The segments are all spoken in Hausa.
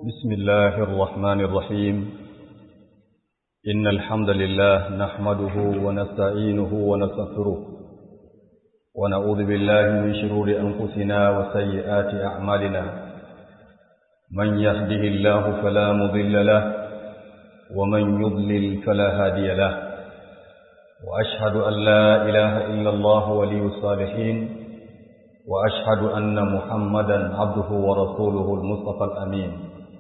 بسم الله الرحمن الرحيم إن الحمد لله نحمده ونستعينه ونستغفره ونعوذ بالله من شرور أنفسنا وسيئات أعمالنا من يهده الله فلا مضل له ومن يضلل فلا هادي له وأشهد أن لا إله إلا الله ولي الصالحين وأشهد أن محمدا عبده ورسوله المصطفى الأمين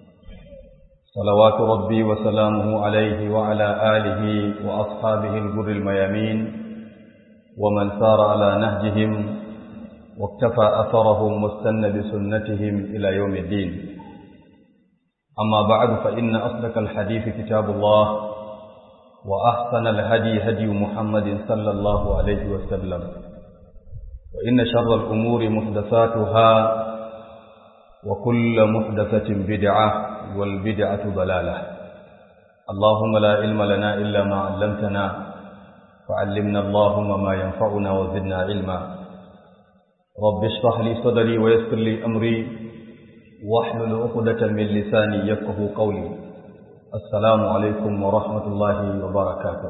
صلوات ربي وسلامه عليه وعلى آله وأصحابه الجر الميامين ومن سار على نهجهم واكتفى أثرهم واستنى بسنتهم إلى يوم الدين أما بعد فإن أصدق الحديث كتاب الله وأحسن الهدي هدي محمد صلى الله عليه وسلم وإن شر الأمور محدثاتها وكل محدثة بدعة والبدعة ضلالة اللهم لا علم لنا إلا ما علمتنا فعلمنا اللهم ما ينفعنا وزدنا علما رب اشرح لي صدري ويسر لي أمري واحلل عقدة من لساني يفقه قولي السلام عليكم ورحمة الله وبركاته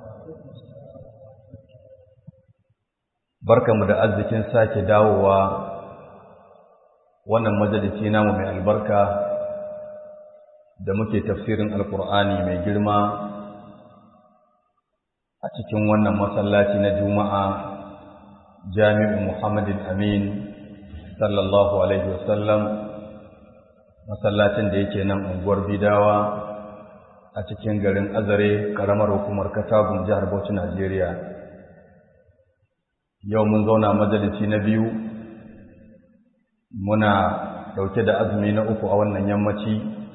barkamu da arzikin sake dawowa wannan majalisi namu mai albarka da muke tafsirin alkur'ani mai girma a cikin wannan masallaci na juma'a jami'u muhammadin amin sallallahu alaihi wasallam masallacin da yake nan unguwar bidawa a cikin garin azare karamar hukumar katagun jihar bauchi najeriya yau mun zauna majalisi na biyu muna ɗauke da azumi na uku a wannan yammaci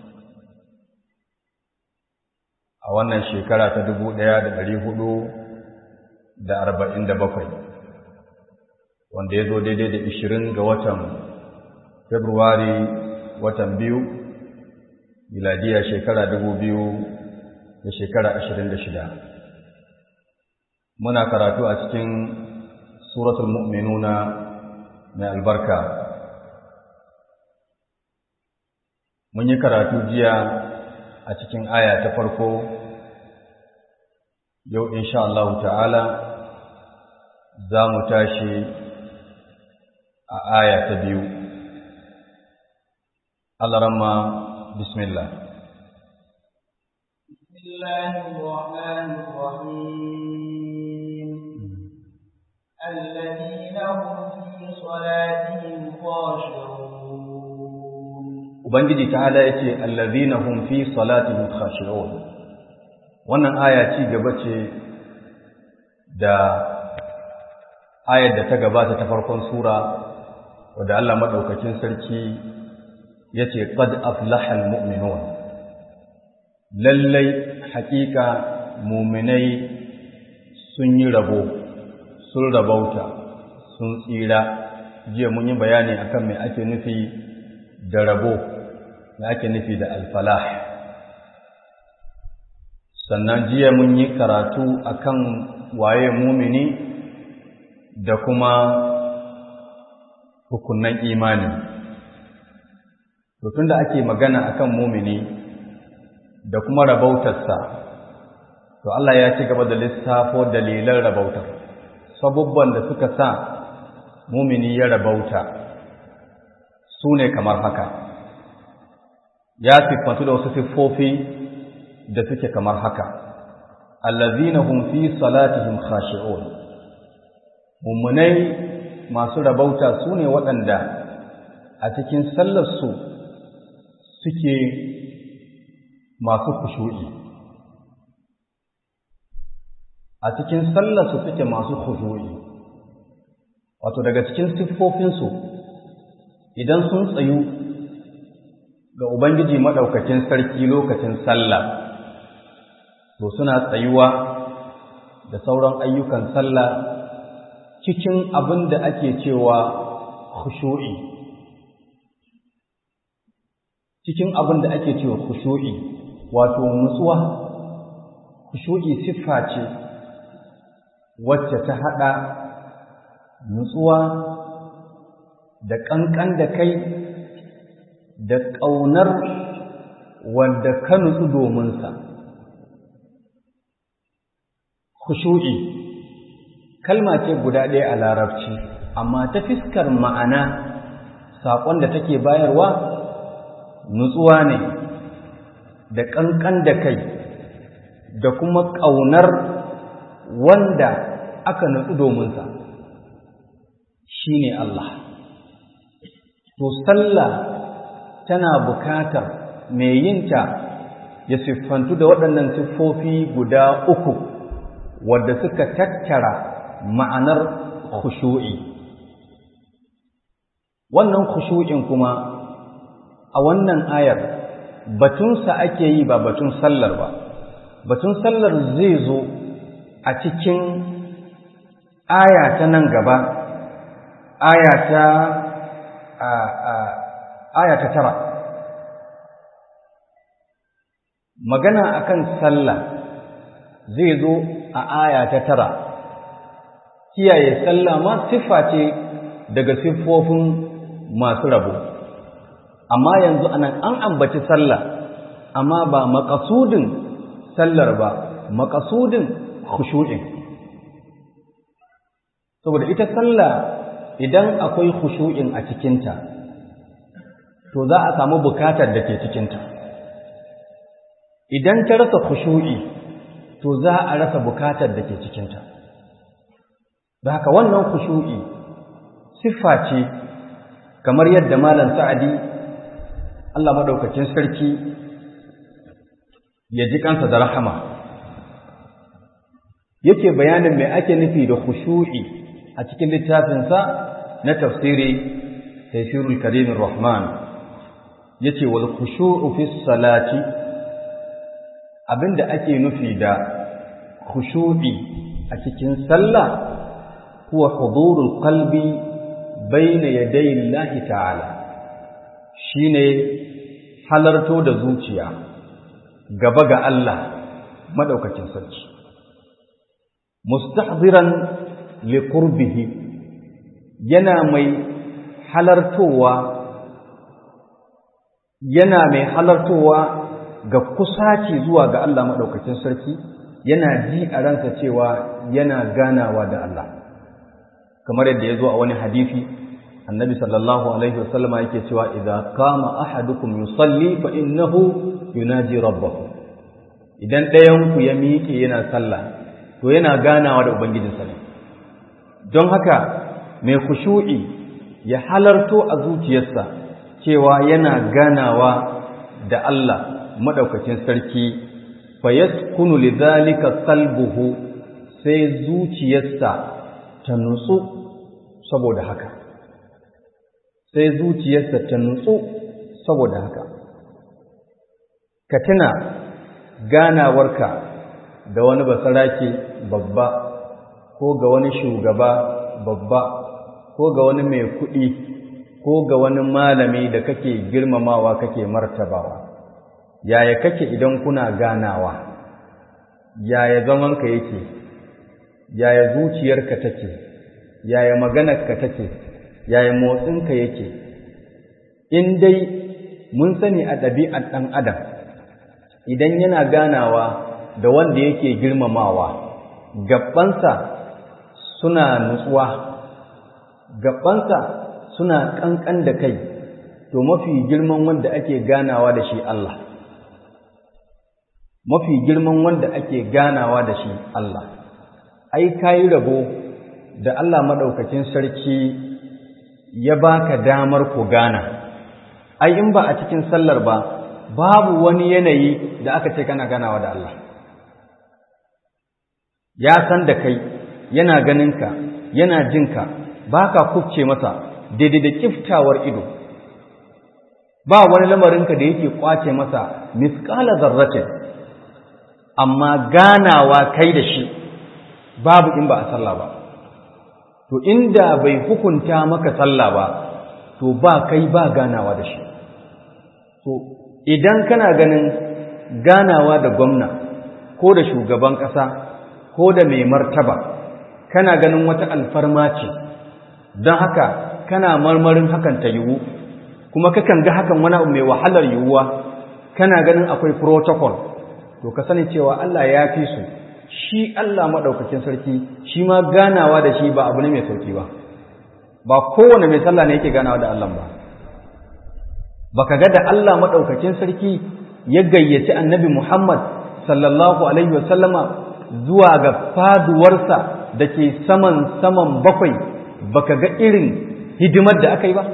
a wannan shekara ta dubu ɗaya da ɗari hudu da arba'in da bakwai wanda ya zo daidai da ishirin ga watan februari watan biyu miladiya shekara dubu biyu da shekara ashirin da shida muna karatu a cikin suratul mu'minuna mai albarka mun yi karatu jiya a cikin aya ta farko yau insha Allah ta'ala za mu tashi a aya ta biyu Allah bismillah bismillahir rahmanir rahim alladhina hum fi salatihim khashi'un ubangiji ta'ala yace alladhina hum fi salatihim khashi'un wannan aya ci gaba ce da ayar da ta gabata ta farkon sura wadda Allah madaukakin sarki yace qad aflaha almu'minun lallai haƙiƙa mu'minai sun yi rabo sun rabauta sun tsira jiya mun yi bayani akan me ake nufi da rabo me ake nufi da alfalah sannan jiya mun yi karatu akan waye mumini da kuma hukunnan imani to tunda ake magana akan mumini da kuma rabautarsa to Allah ya ci gaba da lissafo dalilan rabautar sabubban da suka sa mumini ya rabauta su ne kamar haka ya siffantu da wasu siffofi da suke kamar haka allazina hum fi salatihim khashi'un mummunai masu rabauta su ne waɗanda a cikin sallarsu suke masu kushu'i a cikin sallarsu suke masu kushu'i wato daga cikin siffofinsu idan sun tsayu ga Ubangiji maɗaukakin sarki lokacin sallah to suna tsayuwa da sauran ayyukan sallah cikin abin da ake cewa khushu'i cikin abin da ake cewa khushu'i wato nutsuwa khushu'i siffa ce wacce ta haɗa nutsuwa da ƙanƙan da kai da ƙaunar wanda ka nutsu dominsa khushu'i kalma ce guda ɗaya a larabci amma ta fiskar ma'ana saƙon da take bayarwa nutsuwa ne da ƙanƙan da kai da kuma ƙaunar wanda aka nutsu dominsa shi ne Allah to sallah tana bukatar mai yinta ya siffantu da waɗannan siffofi guda uku wadda suka tattara ma'anar khushu'i wannan khushu'in kuma a wannan ayar batunsa ake yi ba batun sallar ba batun sallar zai zo a cikin aya ta nan gaba aya ta aya ta tara magana akan sallah zai zo a aya ta tara kiyaye sallah ma siffa ce daga siffofin masu rabo amma yanzu anan an ambaci sallah amma ba makasudin sallar ba makasudin khushu'in saboda ita sallah idan akwai khushu'in a cikinta to za a samu bukatar da ke cikinta idan ta rasa khushu'i to za a rasa bukatar da ke cikinta da haka wannan khushu'i siffa ce kamar yadda malam sa'adi Allah madaukakin sarki ya ji kansa da rahama yake bayanin mai ake nufi da khushu'i a cikin littafinsa na tafsiri tafsirul karimin rahman yace wal khushu'u fi salati abinda ake nufi da khushu'i a cikin sallah huwa hudurul qalbi bayna yaday Allah ta'ala shine halarto da zuciya gaba ga Allah madaukakin sarki mustahdiran liqurbihi yana mai halartowa yana mai halartowa ga kusaci zuwa ga Allah madaukakin sarki yana ji a ransa cewa yana ganawa da Allah kamar yadda ya zo a wani hadisi annabi sallallahu alaihi wasallama yake cewa idza qama ahadukum yusalli fa innahu yunaji rabbahu idan ɗayan ku ya miƙe yana sallah to yana ganawa da ubangijinsa ne don haka mai khushu'i ya halarto a zuciyarsa cewa yana ganawa da Allah madaukakin sarki fa yaskunu lidhalika qalbuhu sai zuciyarsa ta nutsu saboda haka sai zuciyarsa ta nutsu saboda haka ka tuna ganawarka da wani basarake babba ko ga wani shugaba babba ko ga wani mai kuɗi ko ga wani malami da kake girmamawa kake martabawa yaya kake idan kuna ganawa yaya zamanka yake yaya zuciyarka take yaya maganarka take yaya motsinka yake in dai mun sani a ɗabi'ar ɗan adam idan yana ganawa da wanda yake girmamawa gabansa suna nutsuwa gabansa suna ƙanƙan da kai to mafi girman wanda ake ganawa da shi Allah mafi girman wanda ake ganawa da shi Allah ai kayi rabo da Allah madaukakin sarki ya baka damar ku gana ai in ba a cikin sallar ba babu wani yanayi da aka ce kana ganawa da Allah ya san da kai yana ganinka yana jinka baka kufce masa daidai da kiftawar ido ba wani lamarinka da yake kwace masa misqala zarratin amma ganawa kai da shi babu in ba a sallah ba to inda bai hukunta maka sallah ba to ba kai ba ganawa da shi to idan kana ganin ganawa da gwamna ko da shugaban ƙasa ko da mai martaba kana ganin wata alfarma ce don haka kana marmarin hakan ta yiwu kuma kakan ga hakan wani abu mai wahalar yiwuwa kana ganin akwai protocol to ka sani cewa Allah ya fi su shi Allah maɗaukakin sarki shi ma ganawa da shi ba abu ne mai sauki ba ba kowane mai sallah ne yake ganawa da Allah ba baka ga da Allah maɗaukakin sarki ya gayyaci annabi Muhammad sallallahu alaihi wasallama zuwa ga faduwarsa da ke saman saman bakwai baka ga irin hidimar da aka yi ba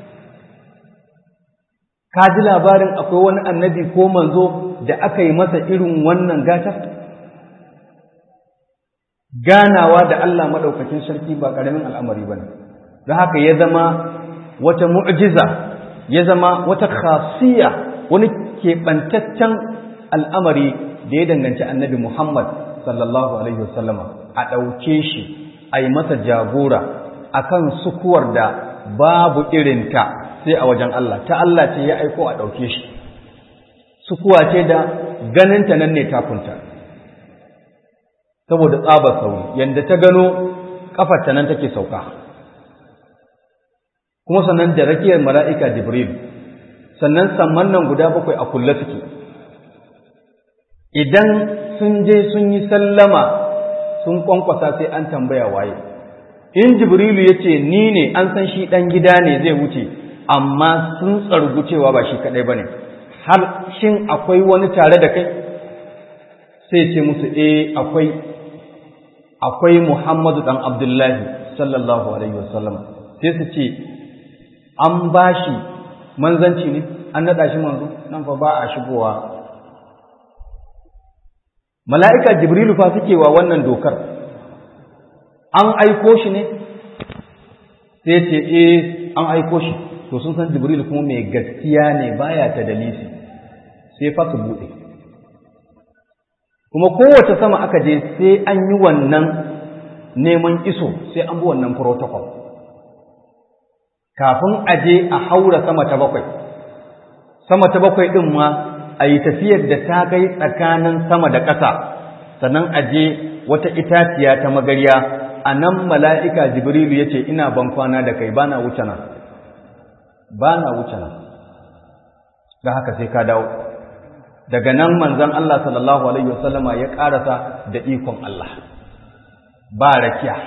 ka ji labarin akwai wani annabi ko manzo da aka yi masa irin wannan gata ganawa da Allah maɗaukakin sarki ba ƙaramin al'amari ba ne don haka ya zama wata mu'jiza ya zama wata khasiyya wani keɓantaccen al'amari da ya danganci annabi Muhammad sallallahu Alaihi wasallama a ɗauke shi a yi masa jagora a kan sukuwar da babu irinta sai a wajen Allah ta Allah ce ya aiko a ɗauke shi sukuwa ce da ganinta nan ne takunta saboda tsabar sauri yadda ta gano ƙafarta nan take sauka kuma sannan da rakiyar mala'ika jibril sannan samman nan guda bakwai a kulle suke idan sun je sun yi sallama sun kwankwasa sai an tambaya waye in jibrilu ya ce ni ne an san shi ɗan gida ne zai wuce amma sun tsargu cewa ba shi kaɗai ba ne har shin akwai wani tare da kai sai ce musu eh akwai akwai muhammadu ɗan abdullahi sallallahu alaihi wasallam sai su ce an ba shi manzanci ne an naɗa shi manzo nan fa ba a shigowa mala'ika jibrilu fa suke wa wannan dokar an aiko shi ne sai ce eh an aiko shi to sun san jibrilu kuma mai gaskiya ne baya ta dalisi sai fa su buɗe kuma kowace sama aka je sai an yi wannan neman iso sai an bi wannan protocol kafin a je a haura sama ta bakwai sama ta bakwai ɗin ma a yi tafiyar da ta kai tsakanin sama da ƙasa sannan a je wata itaciya ta magarya a nan mala'ika jibrilu ya ce ina ban kwana da kai ba na wuce nan ba na wuce nan da haka sai ka dawo daga nan manzon Allah sallallahu alaihi wasallama ya ƙarasa da ikon Allah ba rakiya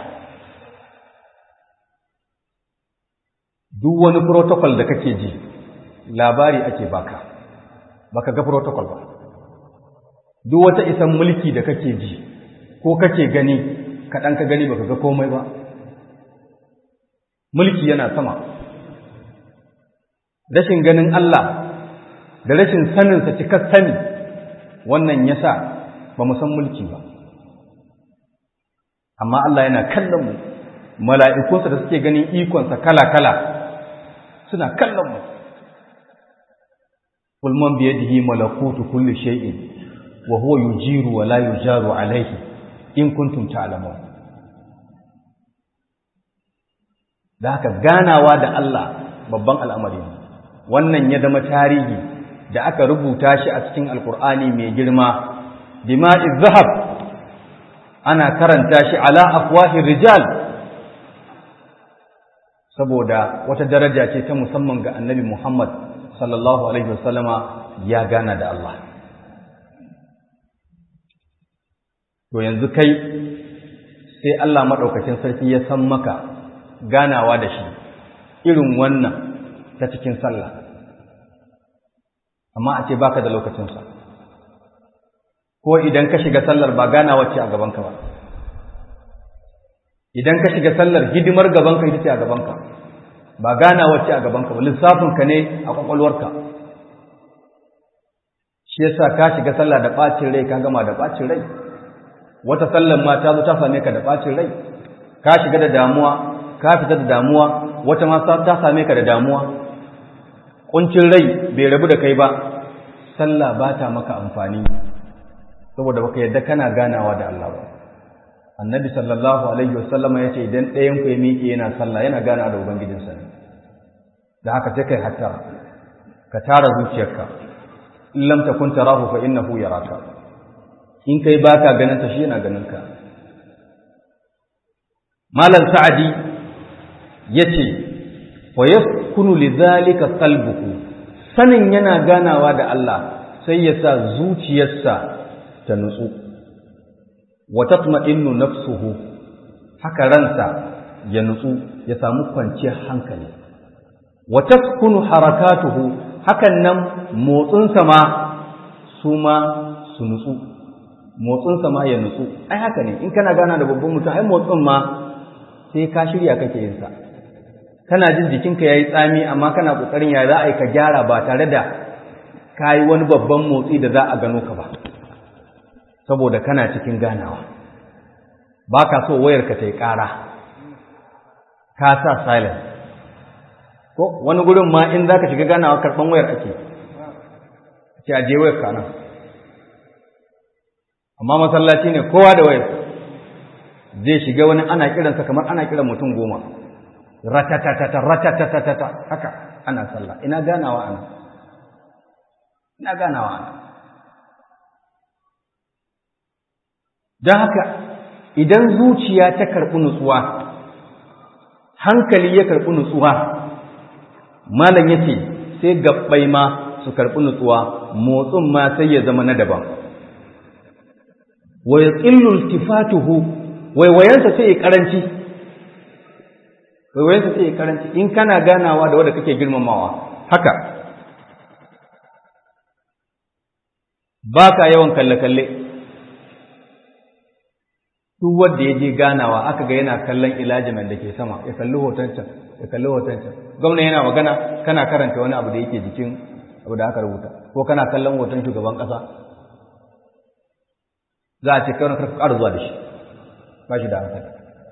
duk wani protocol da kake ji labari ake baka baka ga protocol ba duk wata isan mulki da kake ji ko kake gani kaɗan ka gani baka ga komai ba mulki yana sama rashin ganin Allah da rashin saninsa cikar sani wannan yasa ba mu san mulki ba amma Allah yana kallon mu mala'ikunsa da suke ganin ikonsa kala-kala suna kallon mu قل من بيده ملكوت كل شيء وهو يجير ولا يجار عليه إن كنتم تعلمون da haka ganawa da Allah babban al'amari wannan ya zama tarihi da aka rubuta shi a cikin alkur'ani mai girma dima'i zahab ana karanta shi ala afwahir rijal saboda wata daraja ce ta musamman ga annabi Muhammad sallallahu alaihi wasallama ya gana da Allah to yanzu kai sai Allah maɗaukacin sarki ya san maka ganawa da shi irin wannan ta cikin sallah amma a ce baka da lokacinsa ko idan ka shiga sallar ba ganawa ce a gabanka ba idan ka shiga sallar hidimar gabanka ita ce a gabanka ba ganawa ce a gabanka ba lissafinka ne a kwakwalwarka shi yasa ka shiga sallah da ɓacin rai ka gama da ɓacin rai wata sallar ma ta zo ta same ka da ɓacin rai ka shiga da damuwa ka fita da damuwa wata ma ta same ka da damuwa kuncin rai bai rabu da kai ba sallah ba ta maka amfani saboda baka yadda kana ganawa da Allah ba annabi sallallahu alaihi wasallam ya ce idan ɗayan ku ya miƙe yana sallah yana gana da ubangijinsa ne da haka sai kai hatta ka tara zuciyarka in lam takun tarahu fa innahu yaraka in kai baka ganin sa shi yana ganin ka malam sa'adi yace wa yaskunu lidhalika qalbuhu sanin yana ganawa da Allah sai ya sa zuciyarsa ta nutsu wa tatma'innu nafsuhu haka ransa ya nutsu ya samu kwanciyar hankali wa taskunu harakatuhu hakan nan motsinsa ma su ma su nutsu motsinsa ma ya nutsu ai haka ne in kana gana da babban mutum ai motsin ma sai ka shirya kake yin sa kana jin jikinka yayi tsami amma kana kokarin ya za a yi ka gyara ba tare da ka yi wani babban motsi da za a gano ka ba saboda kana cikin ganawa ba ka so wayarka ta yi ƙara ka sa silent ko wani gurin ma in za ka shiga ganawa karɓan wayar ake ce a je wayar ka nan amma masallaci ne kowa da wayar zai shiga wani ana kiransa kamar ana kiran mutum goma ratatatata ratatatata haka ana sallah ina ganawa ana ina ganawa ana don haka idan zuciya ta karɓi nutsuwa hankali ya karɓi nutsuwa malam ya ce sai gabbai ma su karɓi nutsuwa motsin ma sai ya zama na daban wa ya tsillul tifatuhu waiwayensa sai ya karanci waiwayensa sai ya karanci in kana ganawa da wadda kake girmamawa haka ba ka yawan kalle-kalle duk wanda ya je ganawa aka ga yana kallon ilajiman da ke sama ya kalli hoton can ya kalli hoton can gwamna yana magana kana karanta wani abu da yake jikin abu da aka rubuta ko kana kallon hoton shugaban ƙasa za a ce kai wani karfi ƙara zuwa da shi ba shi da hankali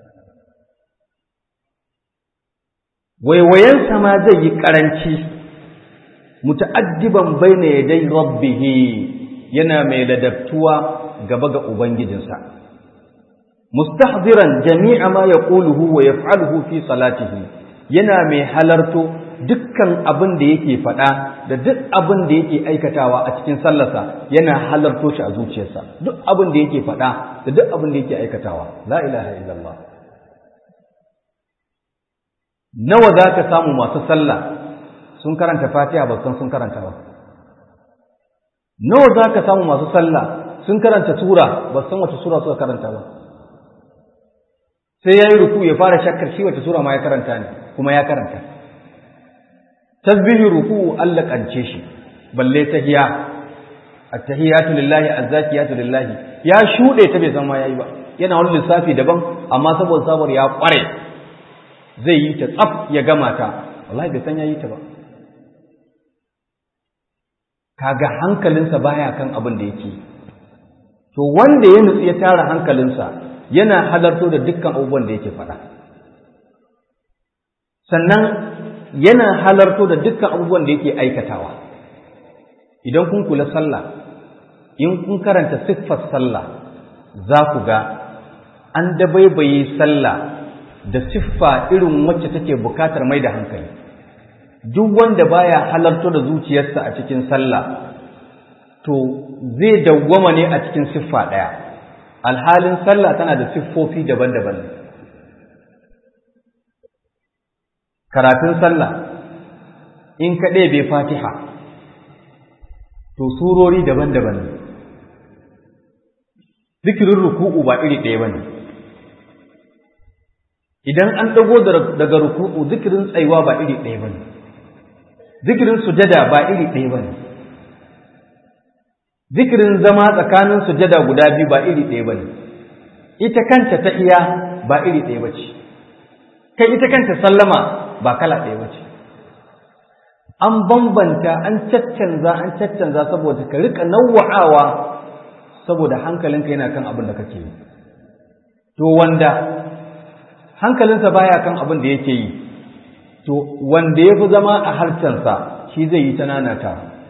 waiwayensa ma zai yi ƙaranci muta'addiban baina yadai rabbih yana mai ladabtuwa gaba ga ubangijinsa mustahdiran jami'a ma yaquluhu wa yaf'aluhu fi salatihi yana mai halarto dukkan abin da yake faɗa da duk abin da yake aikatawa a cikin sallarsa yana halarto shi a zuciyarsa duk abin da yake faɗa da duk abin da yake aikatawa la ilaha illallah nawa za ka samu masu sallah sun karanta fatiha ba san sun karanta ba nawa za ka samu masu sallah sun karanta sura ba san wace sura suka karanta ba sai ya yi ruku ya fara shakkar shi wace sura ma ya karanta ne kuma ya karanta tasbihi ruku Allah kance shi balle tahiya at-tahiyatu lillahi az-zakiyatu lillahi ya shude ta bai san ma yayi ba yana wani lissafi daban amma saboda sabar ya kware zai yi ta tsaf ya gama ta wallahi bai san yayi ta ba kaga hankalinsa baya kan abin da yake to wanda ya nutsu ya tara hankalinsa yana halarto da dukkan abubuwan da yake faɗa sannan yana halarto da dukkan abubuwan da yake aikatawa idan kun kula sallah in kun karanta siffar sallah za ku ga an dabaibaye sallah da siffa irin wacce take bukatar mai da hankali duk wanda baya halarto da zuciyarsa a cikin sallah to zai dawwama ne a cikin siffa ɗaya alhalin sallah tana da siffofi daban-daban karatun sallah in ka ɗebe fatiha to surori daban-daban ne zikirin ruku'u ba iri ɗaya ba ne idan an ɗago daga ruku'u zikirin tsayuwa ba iri ɗaya ba ne zikirin sujada ba iri ɗaya ba ne zikirin zama tsakanin sujada guda biyu ba iri ɗaya ba ne ita kanta ta iya ba iri ɗaya ba ce kai ita kanta sallama ba kala ɗaya ba ce an bambanta an caccanza an caccanza saboda ka rika nawa'awa saboda hankalinka yana kan abin da kake yi to wanda hankalinsa baya kan abin da yake yi to wanda ya fi zama a harcensa shi zai yi ta nanata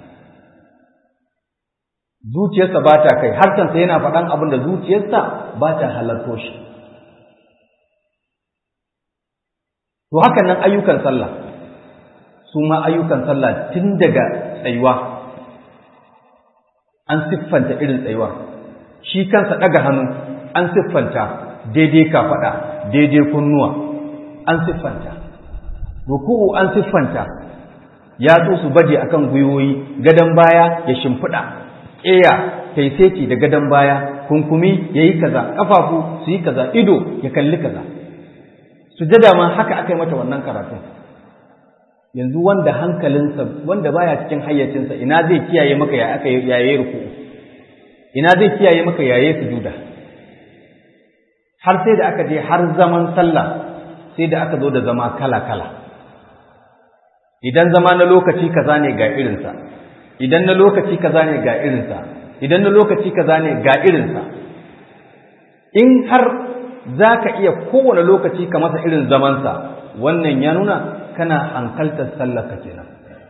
zuciyarsa ba ta kai harcensa yana faɗan abin da zuciyarsa ba ta halarto shi to hakan nan ayyukan sallah su ma ayyukan sallah tun daga tsayuwa an siffanta irin tsayuwa shi kansa ɗaga hannu an siffanta daidai kafaɗa daidai kunnuwa an siffanta ruku'u an siffanta yatsu su baje akan gwiwoyi gadon baya ya shimfiɗa ƙeya ta yi seti da gadon baya kunkumi ya yi kaza ƙafafu su yi kaza ido ya kalli kaza sujada ma haka aka yi mata wannan karatun yanzu wanda hankalinsa wanda baya cikin hayyacinsa ina zai kiyaye maka ya aka yaye ruku ina zai kiyaye maka yaye sujuda har sai da aka je har zaman sallah sai da aka zo da zama kala kala idan zama na lokaci kaza ne ga irinsa idan na lokaci kaza ne ga irinsa idan na lokaci kaza ne ga irinsa in har za ka iya kowane lokaci ka masa irin zamansa wannan ya nuna kana hankaltar sallarka kenan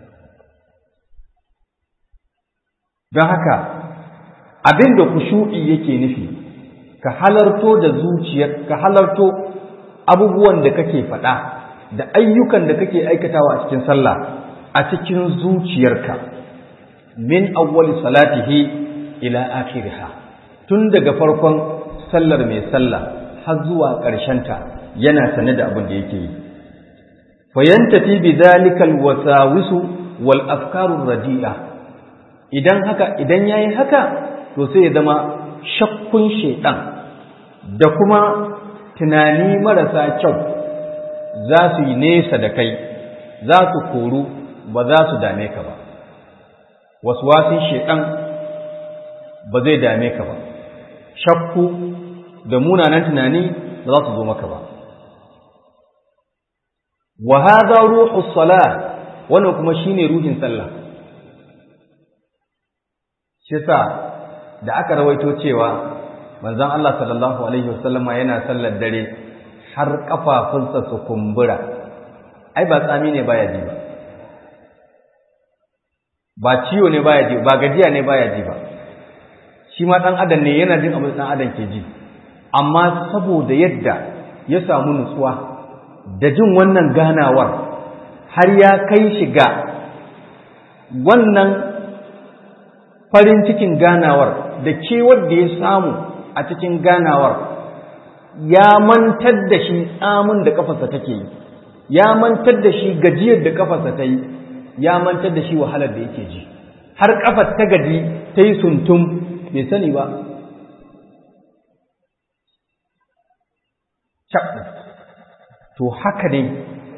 don haka abin da kushu'i yake nufi ka halarto da zuciyar ka halarto abubuwan da kake faɗa da ayyukan da kake aikatawa a cikin sallah a cikin zuciyarka min awwali salatihi ila akhiriha tun daga farkon sallar mai sallah har zuwa ta yana sane da abin da yake yi fayantafi bi zalikal wasawisu wal afkarur radi'a idan haka idan yayi haka to sai ya zama shakkun shedan da kuma tunani marasa kyau za su yi nesa da kai za su koru ba za su dame ka ba waswasin shedan ba zai dame ka ba shakku da munanan tunani ba za su zo maka ba wa hadha ruhu salat wannan kuma shine ruhin sallah shi sa da aka rawaito cewa manzon Allah sallallahu alaihi wasallama yana sallar dare har kafafunsa su kumbura ai ba tsami ne baya ji ba ba ciwo ne baya ji ba gajiya ne baya ji ba shi ma dan adam ne yana jin abin dan adam ke ji amma saboda yadda ya samu nutsuwa da jin wannan ganawar har ya kai shi ga wannan farin cikin ganawar da kewar da ya samu a cikin ganawar ya mantar da shi tsamin da kafarsa take yi ya mantar da shi gajiyar da kafarsa ta yi ya mantar da shi wahalar da yake ji har kafar ta gaji ta yi suntum bai sani ba to haka ne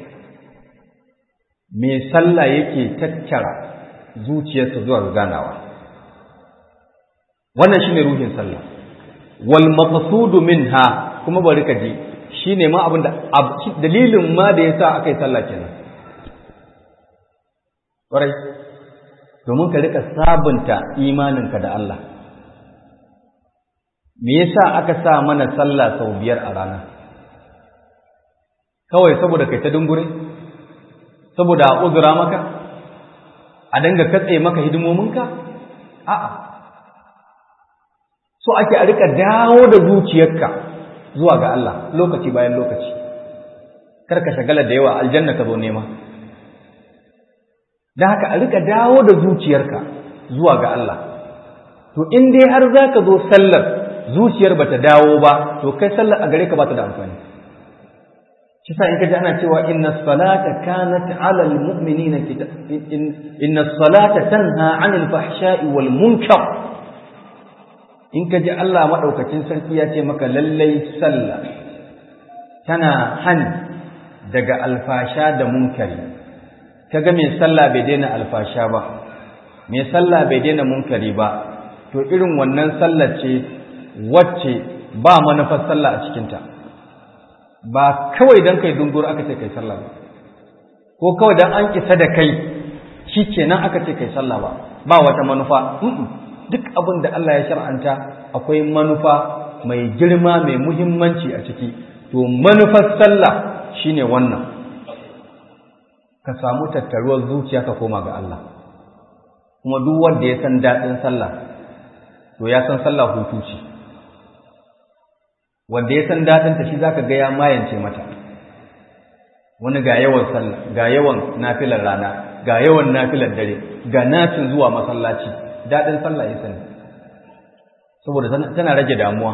mai sallah yake tattara zuciyarsa zuwa ganawa wannan shine ruhin sallah wal maqsudu minha kuma bari ka ji shine ma abin da dalilin ma da yasa aka yi sallah kenan ƙwarai domin ka rika sabunta imaninka da Allah me yasa aka sa mana sallah sau biyar a rana kawai saboda kai ta dungure saboda a uzura maka a danga katse maka hidimominka a'a so ake a rika dawo da zuciyarka zuwa ga Allah lokaci bayan lokaci kar ka shagala da yawa aljanna ka zo nema da haka a rika dawo da zuciyarka zuwa ga Allah to in dai har za ka zo sallar zuciyar bata dawo ba to kai sallar a gare ka bata da amfani shi sa in ka ji ana cewa inna salata kanat ala almu'minina inna salata tanha 'anil fahsha'i wal munkar in ka ji Allah madaukakin sarki ya ce maka lallai sallah tana hani daga alfasha da munkari kaga mai sallah bai daina alfasha ba mai sallah bai daina munkari ba to irin wannan sallar ce wacce ba manufar sallah a cikinta ba kawai don kai dungur aka ce kai sallah ba ko kawai don an isa da kai shi kenan aka ce kai sallah ba ba wata manufa duk abin da Allah ya shar'anta akwai manufa mai girma mai muhimmanci a ciki to manufar sallah shine wannan ka samu tattaruwar zuciya ka koma ga Allah kuma duk wanda ya san daɗin sallah to ya san sallah hutu ce wanda ya san daɗin ta shi zaka ga ya mayance mata wani ga yawan sallah ga yawan nafilar rana ga yawan nafilar dare ga nacin zuwa masallaci daɗin sallah ya sani saboda tana rage damuwa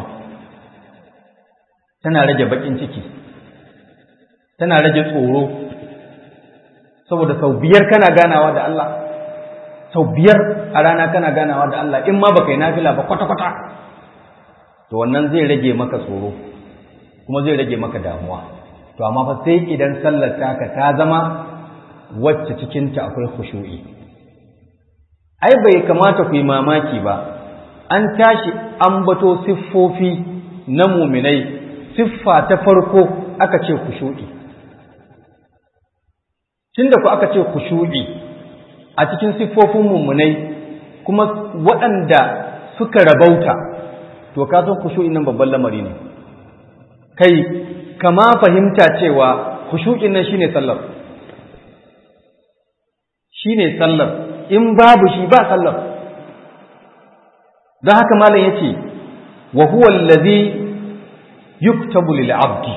tana rage baƙin ciki tana rage tsoro saboda sau biyar kana ganawa da Allah sau biyar a rana kana ganawa da Allah in ma baka yi nafila ba kwata-kwata to wannan zai rage maka tsoro kuma zai rage maka damuwa to amma fa sai idan sallar taka ta zama wacce cikinta akwai khushu'i ai bai kamata ku yi mamaki ba an tashi ambato siffofi na muminai siffa ta farko aka ce khushu'i tunda ku aka ce khushu'i a cikin siffofin mumunai kuma waɗanda suka rabauta to ka san khushu'in nan babban lamari ne kai kama fahimta cewa khushu'in nan shine sallar shine sallar in babu shi ba sallar don haka malam yace wa huwa allazi yuktabu lil abdi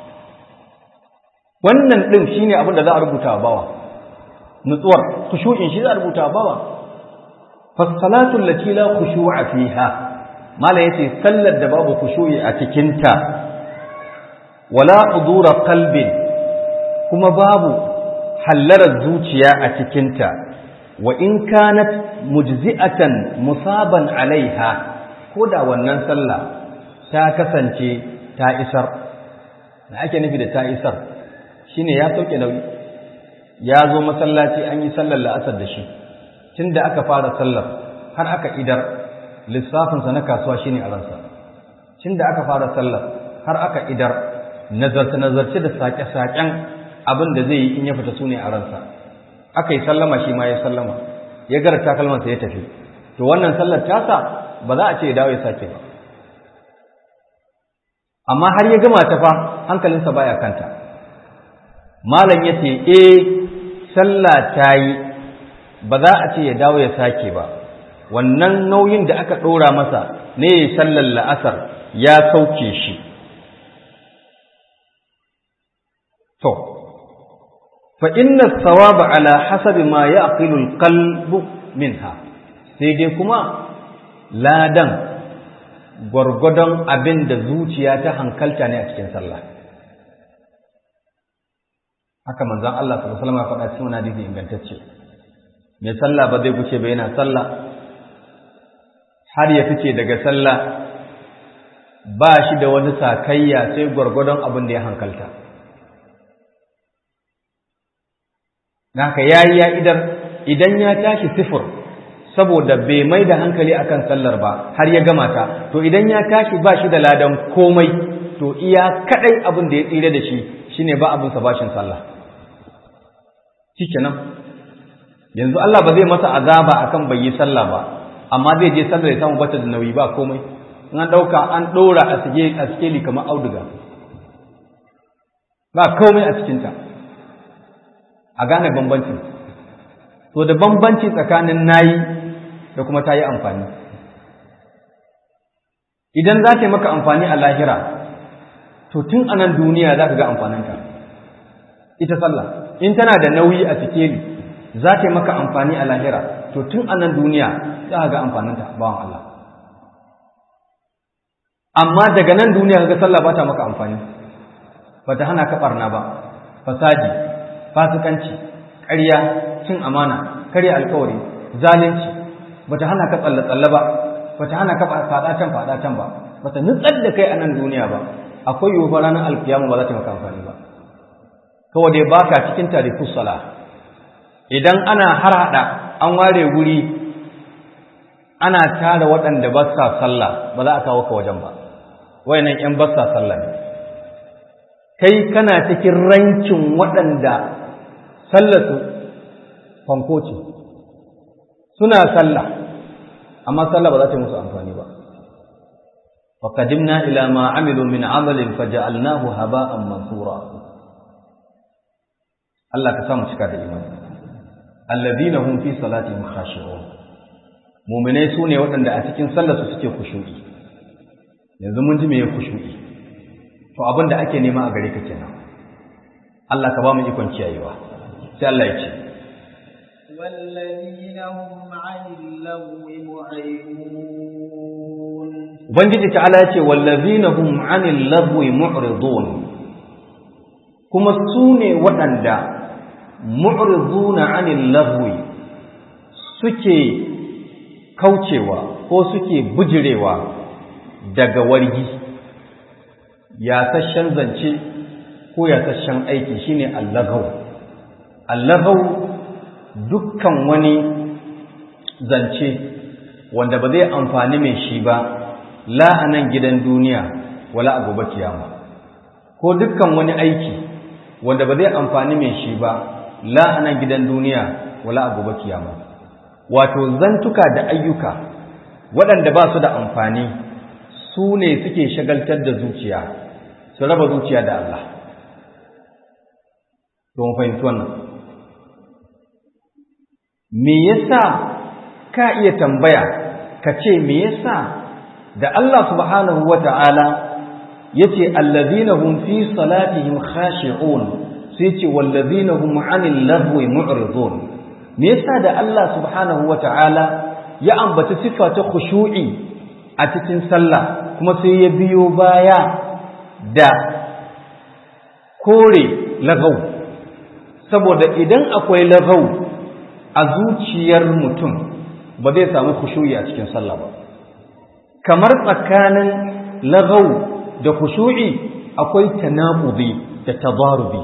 wannan din shine abin da za a rubuta wa bawa nutsuwar khushu'in shi za a rubuta wa bawa fa salatu allati la khushu'a fiha malam yace sallar da babu khushu'i a cikin ta wala hudura qalbin kuma babu hallarar zuciya a cikinta wa in kanat mujzi'atan musaban alaiha ko da wannan sallah ta kasance ta isar da ake nufi da ta isar shine ya sauke nauyi ya zo masallaci an yi sallar la'asar da shi tunda aka fara sallar har aka idar lissafinsa na kasuwa shine a ransa tunda aka fara sallar har aka idar nazarce-nazarce da saƙe-saƙen abin da zai yi in ya fita su ne a ransa aka yi sallama shi ma ya sallama ya gara takalmansa ya tafi to wannan sallar tasa ba za a ce ya dawo ya sake ba amma har ya gama ta fa hankalinsa baya kanta malam ya ce eh sallah ta yi ba za a ce ya dawo ya sake ba wannan nauyin da aka ɗora masa ne ya sallar la'asar ya sauke shi to fa inna thawaba ala hasabi ma yaqilu alqalbu minha sai dai kuma ladan gwargwadon abin da zuciya ta hankalta ne a cikin sallah haka manzon Allah sallallahu alaihi wasallam ya faɗa cikin hadisi ingantacce mai sallah ba zai guce ba yana sallah har ya fice daga sallah ba shi da wani sakayya sai gwargwadon abin da ya hankalta haka yayi ya idar idan ya tashi sifir saboda bai mai da hankali akan sallar ba har ya gama ta to idan ya tashi ba shi da ladan komai to iya kadai abin da ya tsire da shi shine ba abin sa bashin sallah shikenan yanzu Allah ba zai masa azaba akan bai yi sallah ba amma zai je sallar ya samu bata da nauyi ba komai in an dauka an dora a sige a sikeli kamar auduga ba komai a cikin ta a gane bambanci to da bambanci tsakanin nayi da kuma ta yi amfani idan za ta yi maka amfani a lahira to tun a nan duniya za ka ga amfaninta ita sallah in tana da nauyi a sikeli za ta yi maka amfani a lahira to tun a nan duniya za ka ga amfaninta bawan Allah amma daga nan duniya ga sallah ba ta maka amfani ba ta hana ka barna ba fasadi fasikanci ƙarya cin amana karya alkawari zalunci bata hana ka tsalle tsalle ba bata hana ka fada can fada can ba bata nutsar da kai a nan duniya ba akwai yiwuwar ranar alkiyama ba za ta maka amfani ba kawai dai baka cikin tarifus sala idan ana har hada an ware wuri ana tara waɗanda ba sa sallah ba za a kawo ka wajen ba wayannan yan ba sa sallah ne kai kana cikin rankin waɗanda sallarsu fanko ce suna sallah amma sallah ba za ta yi musu amfani ba wa qadimna ila ma amilu min amalin faja'alnahu haba'an mansura Allah ka samu cika da imani alladhina hum fi salatihim khashi'un mu'minai sune waɗanda a cikin sallarsu suke kushu'i yanzu mun ji me kushu'i to abin da ake nema a gare ka kenan Allah ka ba mu ikon kiyayewa sai Allah ya ce والذين هم عن اللغو معرضون Ubangiji ta'ala ya ce wallazina hum 'anil lagwi mu'ridun kuma su ne waɗanda mu'riduna 'anil lahwi suke kaucewa ko suke bujirewa daga wargi yasashen zance ko yasashen aiki shine allagaw allagaw dukkan wani zance wanda ba zai amfani mai shi ba la a nan gidan duniya wala a gobe kiyama ko dukkan wani aiki wanda ba zai amfani mai shi ba la a nan gidan duniya wala a gobe kiyama wato zantuka da ayyuka waɗanda ba su da amfani su ne suke shagaltar da zuciya su raba zuciya da Allah don fahimci wannan me yasa ka iya tambaya ka ce me yasa da Allah subhanahu wata'ala yace allazina hum fi salatihim khashi'un sai ce wallazina hum 'anil lahwi mu'ridun me yasa da Allah subhanahu wata'ala ya ambaci sifa ta khushu'i a cikin sallah kuma sai ya biyo baya da kore lagau saboda idan akwai lagau a zuciyar mutum ba zai samu khushu'i a cikin sallah ba kamar tsakanin lagau da khushu'i akwai tanaqudi da tadarubi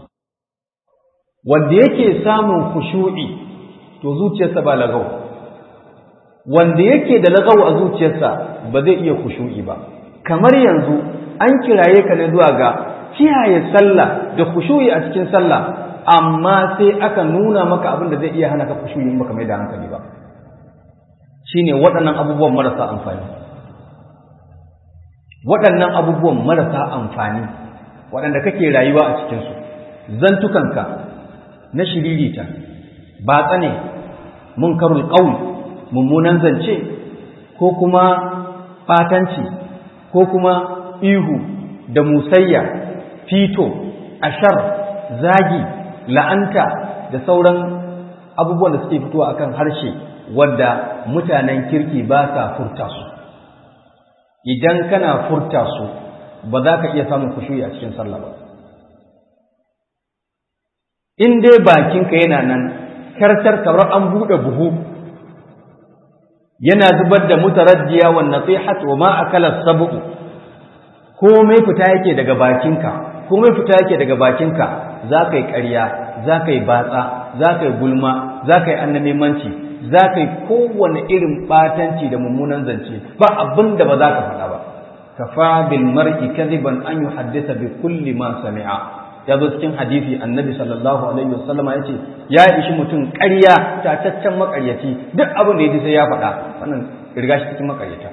wanda yake samun khushu'i to zuciyarsa ba lagau wanda yake da lagau a zuciyarsa ba zai iya khushu'i ba kamar yanzu an kiraye ka ne zuwa ga kiyaye sallah da khushu'i a cikin sallah amma sai aka nuna maka abin da zai iya hana ka khushu'i in baka mai da hankali ba shine waɗannan abubuwan marasa amfani waɗannan abubuwan marasa amfani waɗanda kake rayuwa a cikinsu zantukanka na shiririta ba tsane munkarul qaul mummunan zance ko kuma fatanci ko kuma ihu da musayya fito ashar zagi la'anta da sauran abubuwan da suke fitowa akan harshe wadda mutanen kirki ba sa furta su idan kana furta su ba za ka iya samun kushuyi a cikin sallah ba in dai bakinka yana nan kartar kamar an buɗe buhu yana zubar da mutaraddiya wa nasihat wa ma akala sabu komai fita yake daga bakinka komai fita yake daga bakinka za ka yi ƙarya za ka yi batsa za ka yi gulma za ka yi annamimanci za ka yi kowane irin ɓatanci da mummunan zance ba abin da ba za ka faɗa ba kafa bil mar'i kadiban an yuhaddisa bi kulli ma sami'a ya zo cikin hadisi annabi sallallahu alaihi wasallam ya ce ya ishi mutum ƙarya tataccen maƙaryaci duk abin da ya ji sai ya faɗa wannan riga shi cikin maƙaryata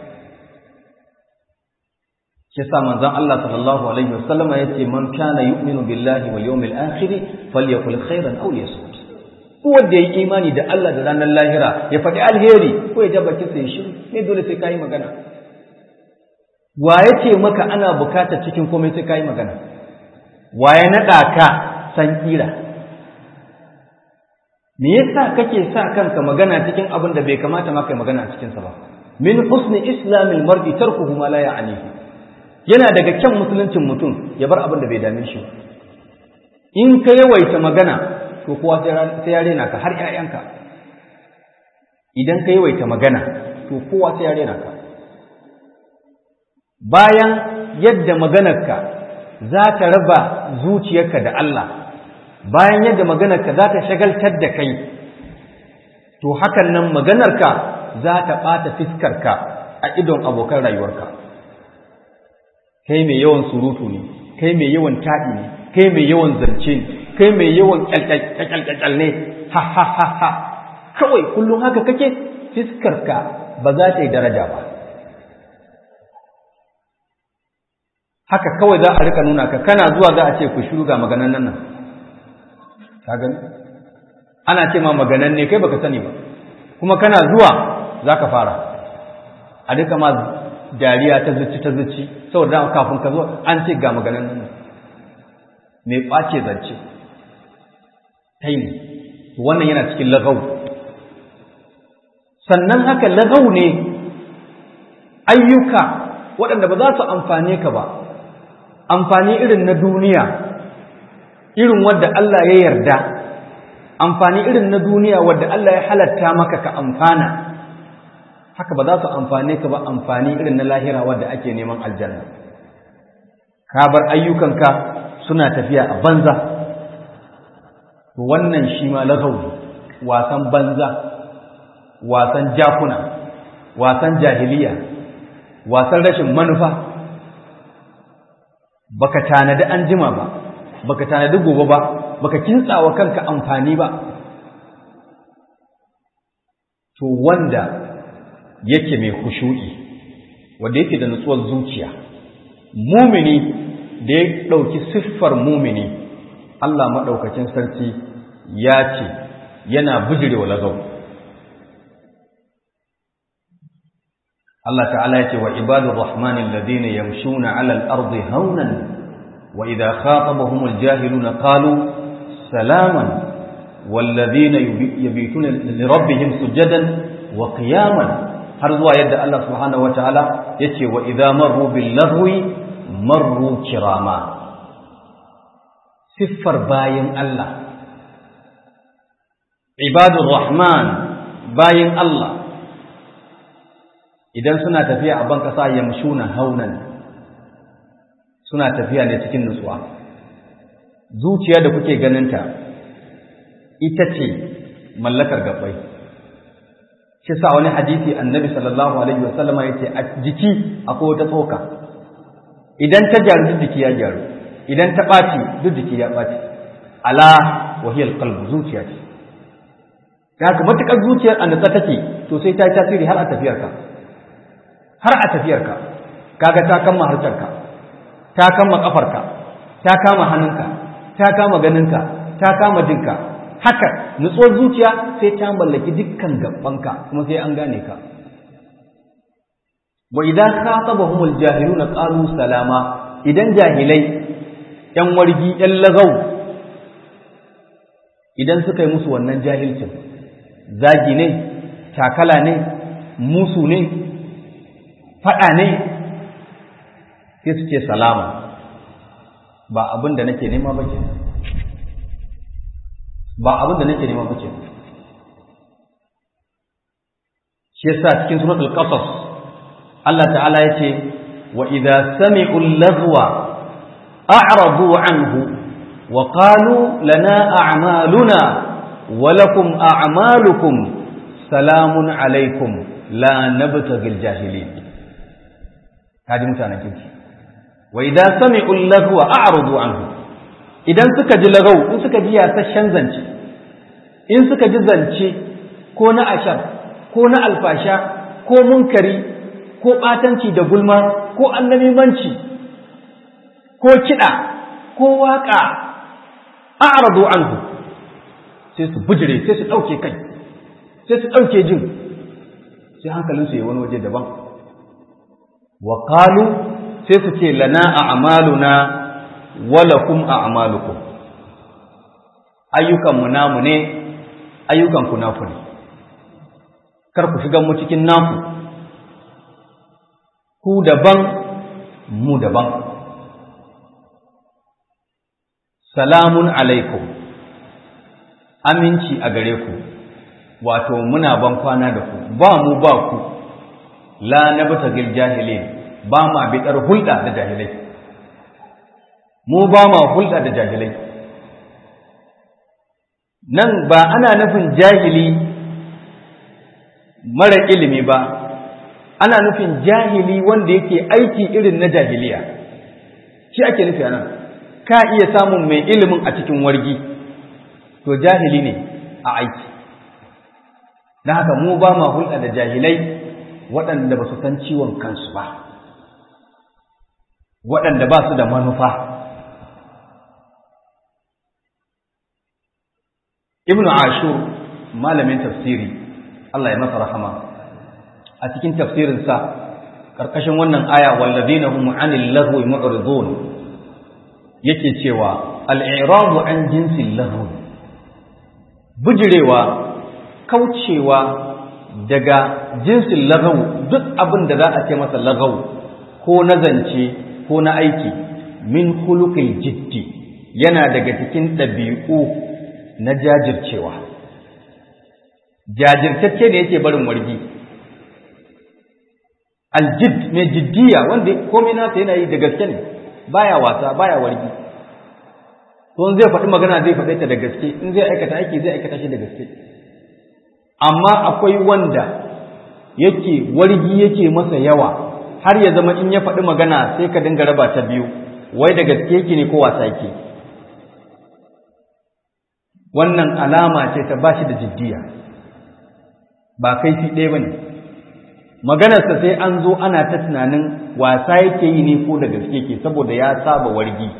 shi yasa manzon Allah sallallahu alaihi wasallam ya ce man kana yu'minu billahi wal yawmil akhir falyakul khairan aw liyasmut ko wanda ya yi imani da Allah da ranar lahira ya faɗi alheri ko ya jaba kisa ya shiru ne dole sai kai magana wa ya ce maka ana bukatar cikin komai sai kai magana wa ya naɗa ka san ƙira me yasa kake sa kanka magana cikin abin da bai kamata ma kai magana a cikinsa ba min husni islamil mar'i tarkuhu ma la ya'nihi yana daga kyan musuluncin mutum ya bar abin da bai dame shi in ka yawaita magana to kowa sai ya rena ka har ƴaƴanka idan ka yawaita magana to kowa sai ya rena ka bayan yadda maganarka za ta raba zuciyarka da Allah bayan yadda maganarka za ta shagaltar da kai to hakan nan maganarka za ta ɓata fiskarka a idon abokan rayuwarka kai mai yawan surutu ne kai mai yawan taɗi ne kai mai yawan zance ne kai mai yawan ƙyalƙyalƙyal ne ha ha ha ha kawai kullum haka kake fiskarka ba za ta yi daraja ba haka kawai za a rika nuna ka kana zuwa za a ce ku shiru ga maganan nan ka gani ana ce ma maganan ne kai baka sani ba kuma kana zuwa za ka fara a duka ma dariya ta zuci ta zuci saboda kafin ka zo an ce ga maganan nan mai ɓace zance ta yi wannan yana cikin lagau sannan haka lagau ne ayyuka waɗanda ba za su amfane ka ba amfani irin na duniya irin wadda Allah ya yarda amfani irin na duniya wadda Allah ya halatta maka ka amfana haka ba za su amfane ka ba amfani irin na lahira wadda ake neman aljanna ka bar ayyukanka suna tafiya a banza to wannan shi ma lagawi wasan banza wasan jakuna wasan jahiliya wasan rashin manufa baka tanadi an jima ba baka tanadi gobe ba baka kintsawa kanka amfani ba to wanda yake mai khushu'i wanda yake da nutsuwar zuciya mumini da ya ɗauki siffar mumini Allah maɗaukacin sarki ya ce yana bijirewa lagau Allah ta'ala ya ce wa ibadur rahmanin ladina yamshuna 'ala al-ardi haunan wa idha khatabahum al-jahiluna qalu salaman والذين يبيتون لربهم سجدا وقياما har zuwa yadda Allah subhanahu wataala yace wa idza marru bil lahwi marru kirama siffar bayin Allah ibadur rahman bayin Allah idan suna tafiya a ban kasa yamshuna haunan suna tafiya ne cikin nutsuwa zuciya da kuke ganinta ita ce mallakar gabbai shi sa wani hadisi annabi sallallahu alaihi wasallama yace a jiki akwai wata tsoka idan ta gyaru duk jiki ya gyaru idan ta ɓaci duk jiki ya ɓaci ala wahiyar qalbu zuciya ce haka matukar zuciyar a natsa take to sai ta yi tasiri har a tafiyarka har a tafiyarka kaga ta kama harcarka ta kama kafarka ta kama hannunka ta kama ganinka ta kama jinka haka nutsuwar zuciya sai ta mallaki dukkan gabanka kuma sai an gane ka wa idan khatabahum aljahiluna qalu salama idan jahilai yan wargi yan lagau idan suka yi musu wannan jahilcin zagi ne takala ne musu ne fada ne sai su ce salama ba abin da nake nema ba kenan ba abin da nake nema bace shi yasa cikin suratul qasas Allah ta'ala yace wa idza sami'u al-laghwa a'radu anhu wa qalu lana a'maluna wa lakum a'malukum salamun alaykum la nabtaghil jahilin kaji mutanen kinki wa idza sami'u al-laghwa a'radu anhu idan suka ji lagau in suka ji yasasshen zance in suka ji zance ko na ashar ko na alfasha ko munkari ko ɓatanci da gulma ko annabimanci ko kiɗa ko waƙa a'radu anhu sai su bujire sai su ɗauke kai sai su ɗauke jin sai hankalinsu ya wani waje daban wa qalu sai su ce lana a'maluna walakum a'malukum ayyukanmu namu ne ayyukanku naku ne kar ku shiga mu cikin naku ku daban mu daban salamun alaikum aminci a gare ku wato muna ban kwana da ku ba mu ba ku la nabtagil jahilin ba ma bidar hulɗa da jahilai mu ba ma hulɗa da jahilai nan ba ana nufin jahili mara ilimi ba ana nufin jahili wanda yake aiki irin na jahiliya shi ake nufi anan ka iya samun mai ilimin a cikin wargi to jahili ne a aiki don haka mu ba ma hulɗa da jahilai waɗanda ba su san ciwon kansu ba waɗanda ba su da manufa ibn ashur malamin tafsiri Allah ya masa rahama a cikin tafsirinsa ƙarƙashin wannan aya wallazina hum anil lahwi mu'ridun yake cewa al-i'radu an jinsil lahwi bujirewa kaucewa daga jinsin lagawu duk abin da za a ce masa lagawu ko na zance ko na aiki min khuluqil jiddi yana daga cikin ɗabi'u na jajircewa jajirtacce ne yake barin wargi aljid mai jiddiya wanda komai nasa yana yi da gaske ne baya wasa baya wargi to in zai faɗi magana zai faɗe ta da gaske in zai aikata aiki zai aikata shi da gaske amma akwai wanda yake wargi yake masa yawa har ya zama in ya faɗi magana sai ka dinga raba ta biyu wai da gaske yake ne ko wasa yake wannan alama ce ta bashi da jiddiya ba kai fi ɗaya ba ne maganarsa sai an zo ana ta tunanin wasa yake yi ne ko da gaske ke saboda ya saba wargi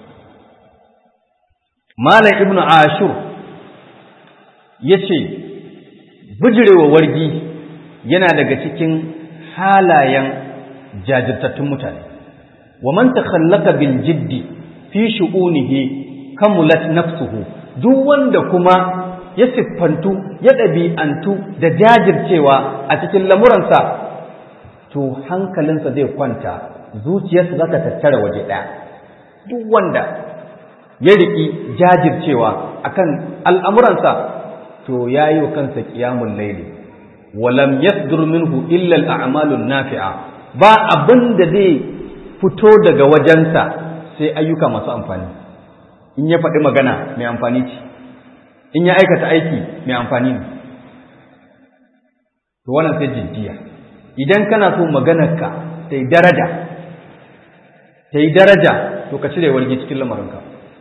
malam ibnu ashur ya ce bijirewa wargi yana daga cikin halayen jajirtattun mutane wa man takhallaka bil jiddi fi shu'unihi kamulat nafsuhu duk wanda kuma ya siffantu ya ɗabi'antu da jajircewa a cikin lamuransa to hankalinsa zai kwanta zuciyarsa za ta tattara waje ɗaya duk wanda ya riƙi jajircewa akan al'amuransa to ya yi wa kansa ƙiyamun laili walam yasdur minhu illa al'amalun nafi'a ba abin da zai fito daga wajensa sai ayyuka masu amfani in ya faɗi magana mai amfani ce in ya aikata aiki mai amfani ne to wannan sai jiddiya idan kana so maganarka ta yi daraja ta yi daraja to ka cire wargi cikin lamarinka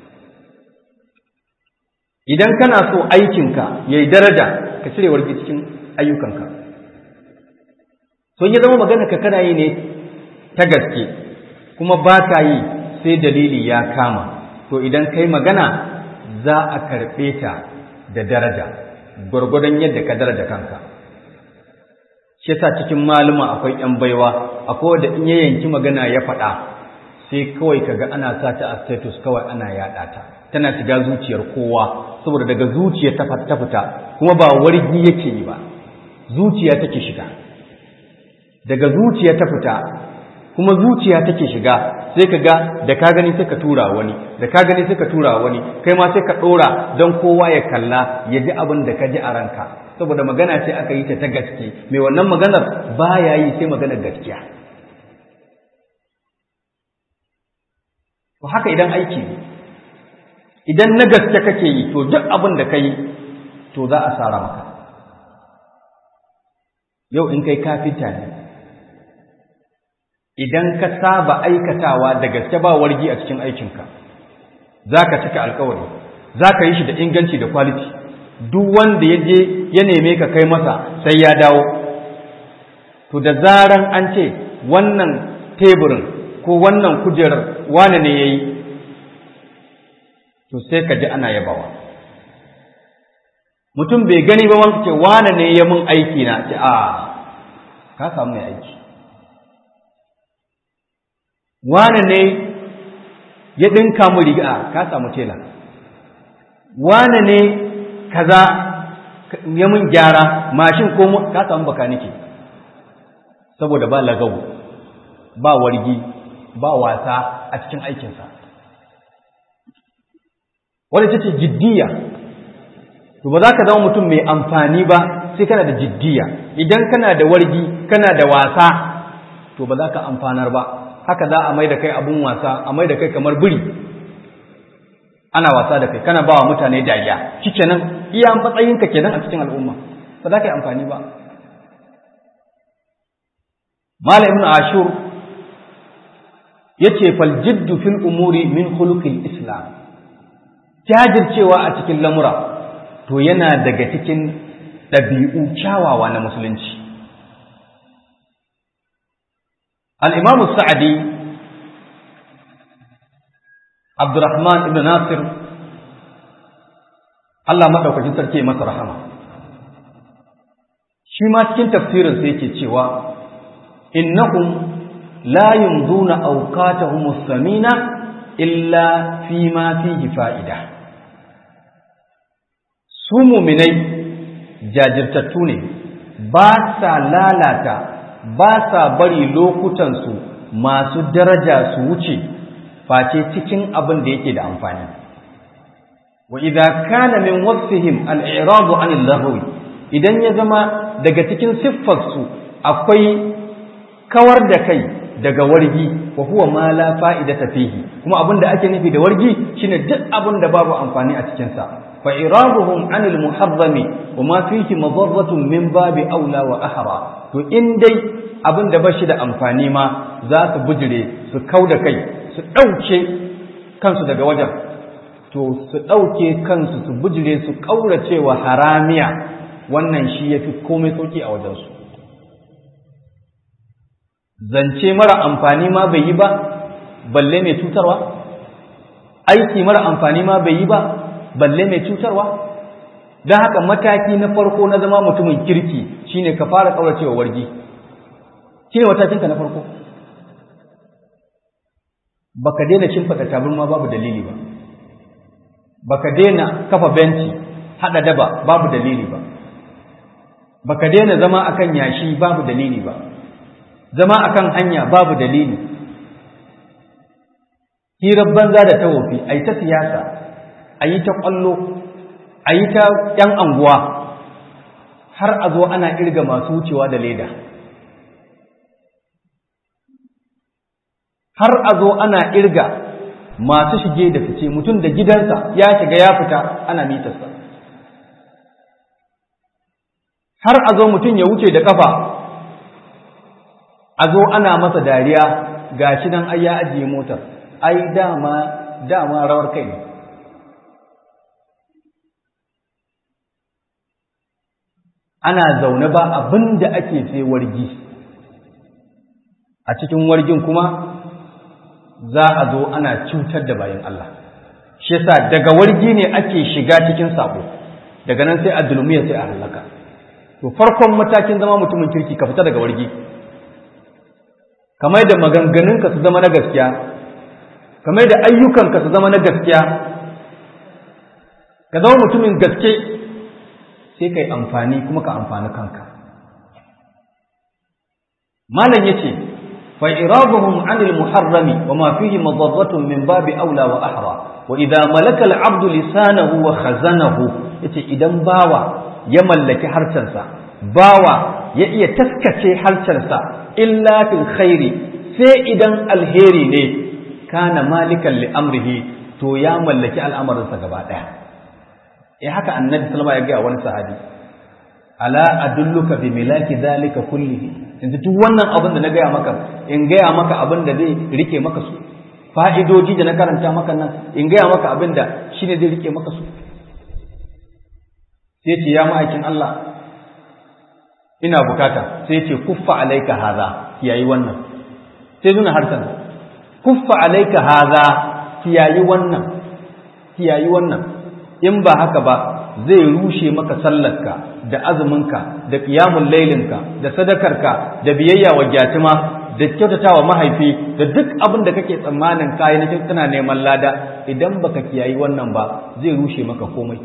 idan kana so aikinka ya yi daraja ka cire wargi cikin ayyukanka sun ya zama maganarka kana yi ne ta gaske kuma ba ka yi sai dalili ya kama to idan kai magana za a karɓe ta da daraja gwargwadon yadda ka daraja kanka shi yasa cikin maluma akwai yan baiwa akwai wanda in ya yanki magana ya faɗa sai kawai kaga ana sa ta a status kawai ana yaɗa ta tana shiga zuciyar kowa saboda daga zuciya ta fita kuma ba wargi yake yi ba zuciya take shiga daga zuciya ta fita kuma zuciya take shiga sai ka ga da ka gani sai ka tura wani da ka gani sai ka tura wani kai ma sai ka ɗora don kowa ya kalla ya ji abin da ka ji a ranka saboda magana ce aka yi ta ta gaske mai wannan maganar ba ya yi sai maganar gaskiya to haka idan aiki idan na gaske kake yi to duk abin da ka yi to za a sara maka yau in kai kafinta ne idan ka saba aikatawa da gaske ba wargi a cikin aikinka za ka cika alkawari za ka yi shi da inganci da kwaliti duk wanda ya je ya neme ka kai masa sai ya dawo to da zaran an ce wannan teburin ko wannan kujerar wane ne ya yi to sai ka ji ana yabawa mutum bai gani ba wanda ce wane ne ya mun aiki na ce a ka samu mai aiki wane ne ya ɗinka mu riga ka samu tela wane ne kaza ya mun gyara mashin ko ka samu baka nake saboda ba lagawu ba wargi ba wasa a cikin aikinsa wadda ce jiddiya to ba za ka zama mutum mai amfani ba sai kana da jiddiya idan kana da wargi kana da wasa to ba za ka amfanar ba haka za a mai da kai abun wasa a mai da kai kamar biri ana wasa da kai kana ba wa mutane dariya shi kenan iya matsayinka kenan a cikin al'umma ba za ka yi amfani ba Malam Ibn Ashur yace fal jiddu fil umuri min khuluqil islam jajircewa a cikin lamura to yana daga cikin ɗabi'u kyawawa na musulunci al-imam sa'adi Abdurrahman ibn Nasir Allah madaukakin sarki masa rahama shi ma cikin tafsirin sa yake cewa innahum la yumduna awqatahum as-samina illa fi ma fihi fa'ida su mu'minai jajirtattu ne ba sa lalata ba sa bari lokutansu masu daraja su wuce face cikin abin da yake da amfani wa idza kana min wasfihim al-i'rad 'an al-lahwi idan ya zama daga cikin siffarsu akwai kawar da kai daga wargi wa huwa ma la fa'idata fihi kuma abin da ake nufi da wargi shine duk abin da babu amfani a cikin sa fa iraduhum 'an al-muharrami wa ma fihi madarratun min babi aula wa ahra to in dai abin da bashi da amfani ma za su bujire su kauda kai su dauke kansu daga wajen to su dauke kansu su bujire su kaurace wa haramiya wannan shi yafi komai sauki a wajensu zance mara amfani ma bai yi ba balle mai cutarwa aiki mara amfani ma bai yi ba balle mai cutarwa don haka mataki na farko na zama mutumin kirki shine ka fara kauracewa wargi shine matakinka na farko baka daina shimfiɗa tabarma babu dalili ba baka daina kafa benci hada daba babu dalili ba baka daina zama akan yashi babu dalili ba zama akan hanya babu dalili hirar banza da ta wofi a yi ta siyasa a yi ta ƙwallo a yi ta ‘yan anguwa har a zo ana irga masu wucewa da leda har a zo ana irga masu shige da fice mutum da gidansa ya shiga ya fita ana mitarsa har a zo mutum ya wuce da kafa a zo ana masa dariya ga shi nan ai ya ajiye motar ai dama dama rawar kai ne ana zaune ba abin da ake sai wargi a cikin wargin kuma za a zo ana cutar da bayan Allah shi yasa daga wargi ne ake shiga cikin sabo daga nan sai a dulmiya sai a halaka to farkon matakin zama mutumin kirki ka fita daga wargi kamar da maganganunka su zama na gaskiya kamar da ayyukanka su zama na gaskiya ka zama mutumin gaske sai ka yi amfani kuma ka amfani kanka malam ya ce فإرادهم عن المحرم وما فيه مضرة من باب أولى وأحرى وإذا ملك العبد لسانه وخزنه yace idan bawa ya mallaki harshensa bawa ya iya taskace harshensa illa fil khairi sai idan alheri ne kana malikan li amrihi to ya mallaki al'amarinsa gaba daya eh haka annabi sallama ya ga wani sahabi ala adulluka bi milaki zalika kullihi yanzu duk wannan abin da na gaya maka in gaya maka abin da zai rike maka su fa'idoji da na karanta maka nan in gaya maka abin da shi ne zai rike maka su sai ce ya ma'aikin Allah ina bukata sai ce kuffa alaika haza kiyayi wannan sai nuna harshen kuffa alaika haza kiyayi wannan kiyayi wannan in ba haka ba zai rushe maka sallarka da azuminka da ƙiyamun lailinka da sadakarka da biyayya wa gyatima da kyautatawa mahaifi da duk abin da kake tsammanin kayi na kana neman lada idan baka kiyayi wannan ba zai rushe maka komai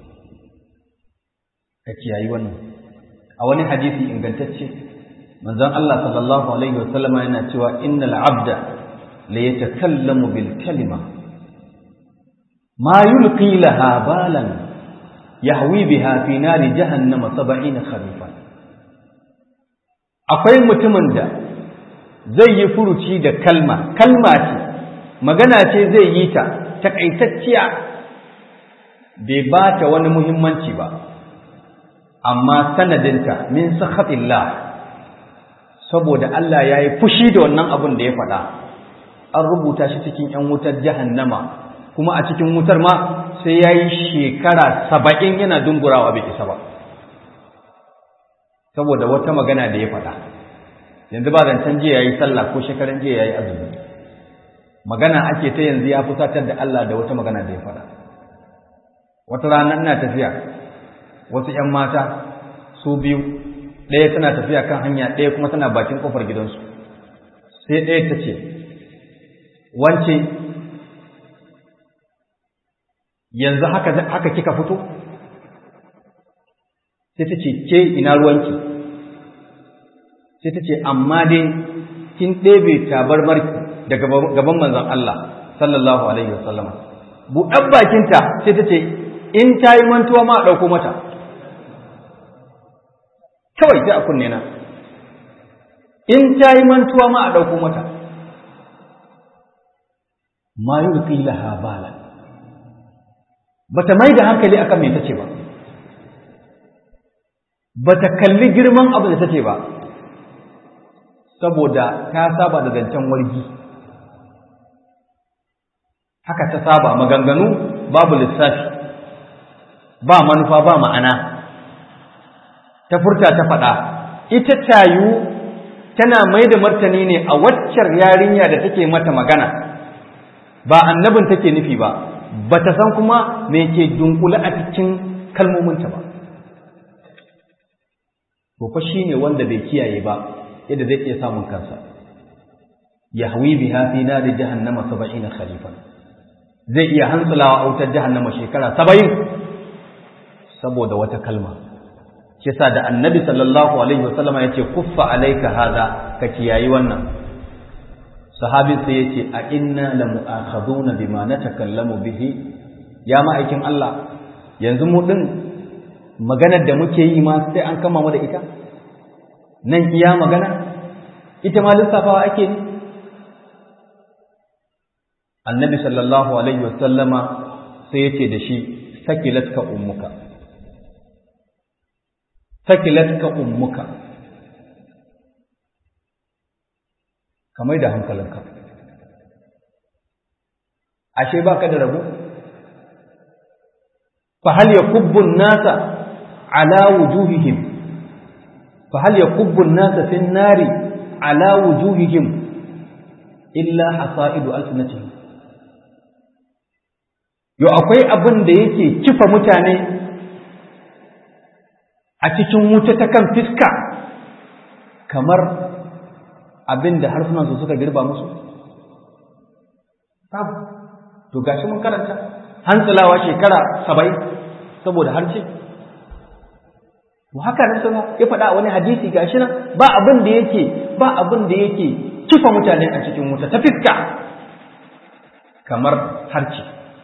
ka kiyayi wannan a wani hadisi ingantacce manzon Allah sallallahu alaihi wasallam yana cewa innal abda la yatakallamu bil kalima ma yulqi laha balan yahwi biha fi nari jahannama 70 kharifan akwai mutumin da zai yi furuci da kalma kalma ce magana ce zai yi ta takaitacciya bai ba ta wani muhimmanci ba amma sanadinta min sakhatillah saboda Allah ya yi fushi da wannan abin da ya faɗa an rubuta shi cikin 'yan wutar jahannama kuma a cikin wutar ma sai ya yi shekara saba'in yana dungurawa bai isa ba saboda wata magana da ya faɗa yanzu ba zancen jiya ya yi sallah ko shekaran jiya ya yi azumi magana ake ta yanzu ya fusatar da Allah da wata magana da ya faɗa wata rana ina tafiya wasu ‘yan mata su biyu ɗaya tana tafiya kan hanya ɗaya kuma tana bakin ƙofar gidansu sai ɗaya ta ce wance yanzu haka haka kika fito sai ta ce ke ina ruwanki sai ta ce amma dai kin ɗebe tabarmarki daga gaban manzon Allah sallallahu alaihi wasallam buɗar bakinta sai ta ce in ta yi mantuwa ma a ɗauko mata kawai sai a kunne na in ta yi mantuwa ma a ɗauko mata ma yi laha bala ba ta mai da hankali akan me ta ce ba ba ta kalli girman abu da ta ce ba saboda ta saba da zancen wargi haka ta saba maganganu babu lissafi ba manufa ba ma'ana ta furta ta faɗa ita tayu tana mai da martani ne a waccar yarinya da take mata magana ba annabin take nufi ba ba ta san kuma me ke dunkule a cikin kalmominta ba to fa shine wanda bai kiyaye ba yadda zai iya samun kansa yahwi biha fi nari jahannama 70 khalifan zai iya hantsulawa a wutar jahannama shekara 70 saboda wata kalma shi yasa da annabi sallallahu alaihi wasallam ya ce kuffa alaika hada ka kiyayi wannan sahabin sai yace a inna la mu'akhaduna bima natakallamu bihi ya ma'aikin Allah yanzu mu din maganar da muke yi ma sai an kama mu da ita nan iya magana ita ma lissafawa ake ne annabi sallallahu alaihi wasallama sai yace da shi sakilatka ummuka sakilatka ummuka kamar da hankalinka ashe baka da rabu fa hal yakubbu an-nasa ala wujuhihim fa hal yakubbu an-nasa fi an-nari ala wujuhihim illa hasaidu alsinatihim yo akwai abin da yake kifa mutane a cikin wuta ta kan fiska kamar abin da harsunansu suka girba musu? Babu. To gashi mun karanta hantsulawa shekara saba'in saboda harshe. To haka nan sama ya faɗa wani hadisi gashi nan ba abin da yake ba abin da yake kifa mutane a cikin wuta ta fiska kamar harce.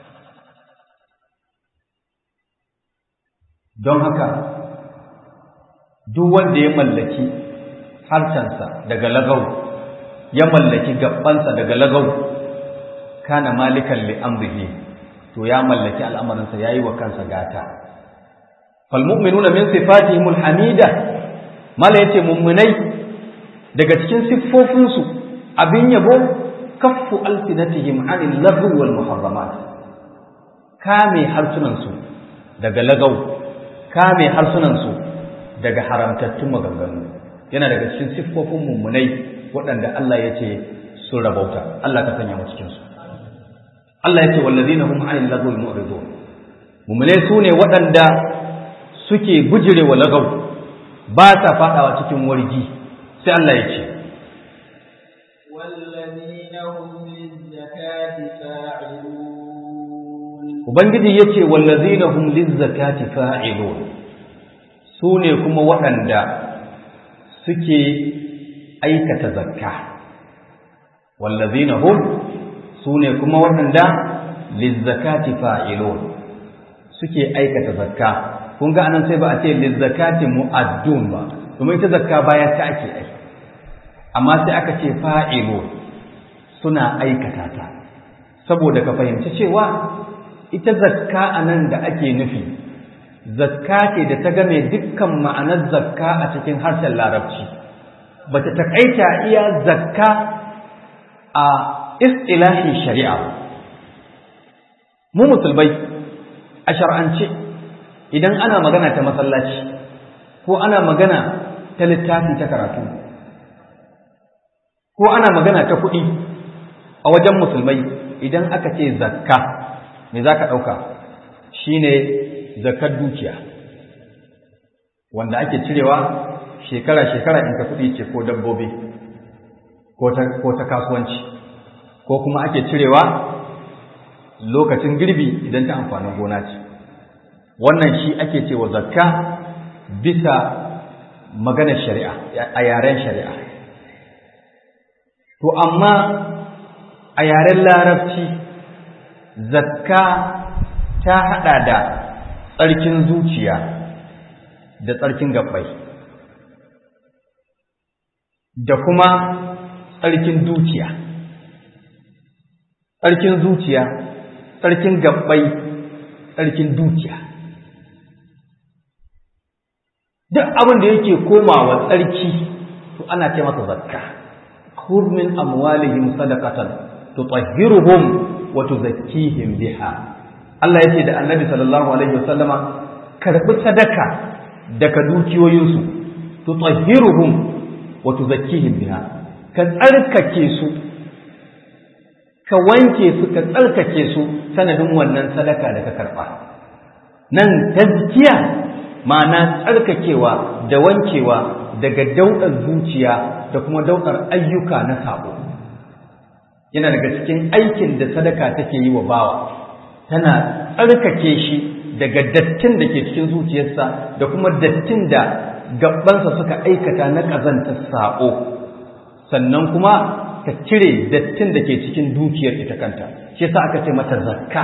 Don haka duk wanda ya mallaki harshensa daga lagau ya mallaki gabansa daga lagau kana malikan li amrihi to ya mallaki al'amarinsa yayi wa kansa gata fal mu'minuna min sifatihim alhamida mala yace mu'minai daga cikin siffofinsu abin yabo kaffu alsinatihim anil lagwi wal muharramat kame harsunansu daga lagau kame harsunansu daga haramtattun maganganu yana daga cikin siffofin mummunai waɗanda Allah ya ce sun rabauta Allah ka sanya mu cikinsu Allah ya ce wallazina hum anil lagwi mu'ridun mummunai su ne waɗanda suke gujire wa lagaw ba ta faɗawa cikin wargi sai Allah ya ce والذين هم للزكاة فاعلون Ubangiji ya ce wallazina hum lizzakati fa'ilun su ne kuma waɗanda suke aikata zakka wallazina hum su ne kuma waɗanda lizzakati fa'ilun suke aikata zakka kun ga anan sai ba a ce lizzakati mu'addun ba domin ita zakka bayan ta ake ai amma sai aka ce fa'ilun suna aikata ta saboda ka fahimci cewa ita zakka anan da ake nufi zakka ce da ta game dukkan ma'anar zakka a cikin harshen larabci ba ta taƙaita iya zakka a istilahin shari'a mu musulmai a shar'ance idan ana magana ta masallaci ko ana magana ta littafi ta karatu ko ana magana ta kuɗi a wajen musulmai idan aka ce zakka me za ka ɗauka shine zakar dukiya wanda ake cirewa shekara-shekara in ka kuɗi ce ko dabbobi ko ta kasuwanci ko kuma ake cirewa lokacin girbi idan ta amfanin gona ce wannan shi ake cewa zakka bisa maganar shari'a a yaren shari'a to amma a yaren larabci zakka ta hada da tsarkin zuciya da tsarkin gabbai da kuma tsarkin dukiya tsarkin zuciya tsarkin gabbai tsarkin dukiya duk abin da yake komawa tsarki to ana ce masa zakka khudh min amwalihim sadaqatan tutahhiruhum wa tuzakkihim biha Allah yace da Annabi sallallahu alaihi wasallama karbi sadaka daga dukiyoyinsu tutahhiruhum wa tuzakkihim biha ka tsarkake su ka wanke su ka tsarkake su sanadin wannan sadaka da ka karba nan tazkiya ma'ana tsarkakewa da wankewa daga daudar zuciya da kuma daudar ayyuka na sabo yana daga cikin aikin da sadaka take yi wa bawa tana tsarkake shi daga dattin da ke cikin zuciyarsa da kuma dattin da gabansa suka aikata na ƙazantar sabo sannan kuma ta cire dattin da ke cikin dukiyar ita kanta shi yasa aka ce mata zakka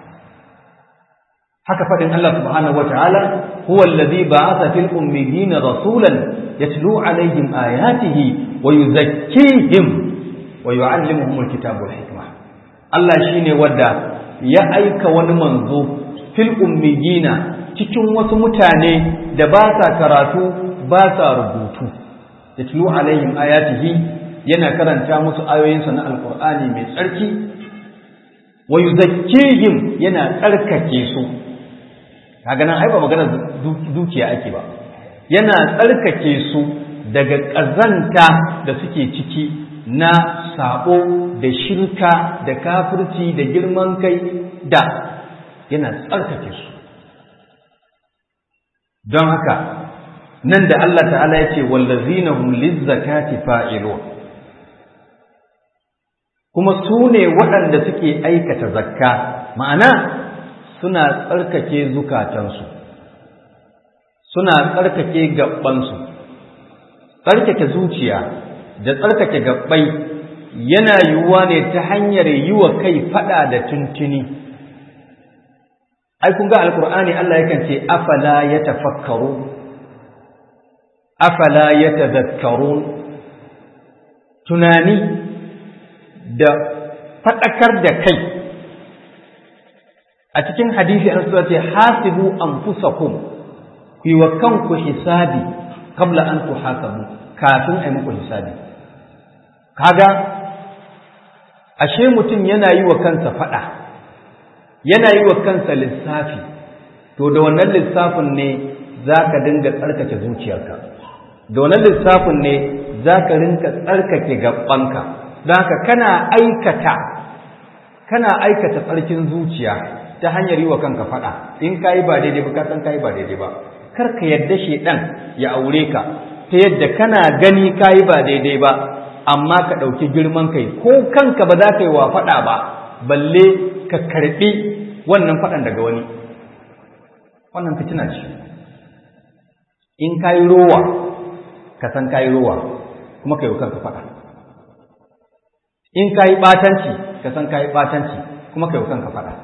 haka faɗin Allah subhanahu wa ta'ala huwa allazi ba'atha fil ummiyina rasulan yatlu alaihim ayatihi wa yuzakkihim wa yu'allimuhum alkitaba wal hikma Allah shine wanda ya aika wani manzo fil ummiyina cikin wasu mutane da ba sa karatu ba sa rubutu yatlu alaihim ayatihi yana karanta musu ayoyinsa na alqur'ani mai tsarki wa yuzakkihim yana tsarkake su kaga nan ai ba magana dukiya ake ba yana tsarkake su daga ƙazanta da suke ciki na sabo da shirka da kafirci da girman kai da yana tsarkake su don haka nan da Allah ta'ala ya ce wallazina hum lizzakati fa'ilun kuma su ne waɗanda suke aikata zakka ma'ana suna tsarkake zukatansu suna tsarkake gabansu tsarkake zuciya da tsarkake gabbai yana yiwuwa ne ta hanyar yi wa kai fada da tuntuni ai kun ga alkur'ani Allah yakan ce afala yatafakkaru afala yatadhakkarun tunani da fadakar da kai a cikin hadisi an suwa ce hasibu anfusakum ku yi wa kanku hisabi kabla an tuhasabu kafin a yi muku hisabi kaga ashe mutum yana yi wa kansa fada yana yi wa kansa lissafi to da wannan lissafin ne za ka dinga tsarkake zuciyarka da wannan lissafin ne za ka rinka tsarkake gabanka don haka kana aikata kana aikata tsarkin zuciya ta hanyar yi wa kanka faɗa in ka yi ba daidai ba ka san ka yi ba daidai ba kar ka yadda shaidan ya aure ka ta yadda kana gani ka yi ba daidai ba amma ka ɗauki girman kai ko kanka ba za ka yi wa faɗa ba balle ka karɓi wannan faɗan daga wani wannan fitina ce in ka yi rowa ka san ka yi rowa kuma ka yi wa kanka faɗa in ka yi ɓatanci ka san ka yi ɓatanci kuma ka yi wa kanka faɗa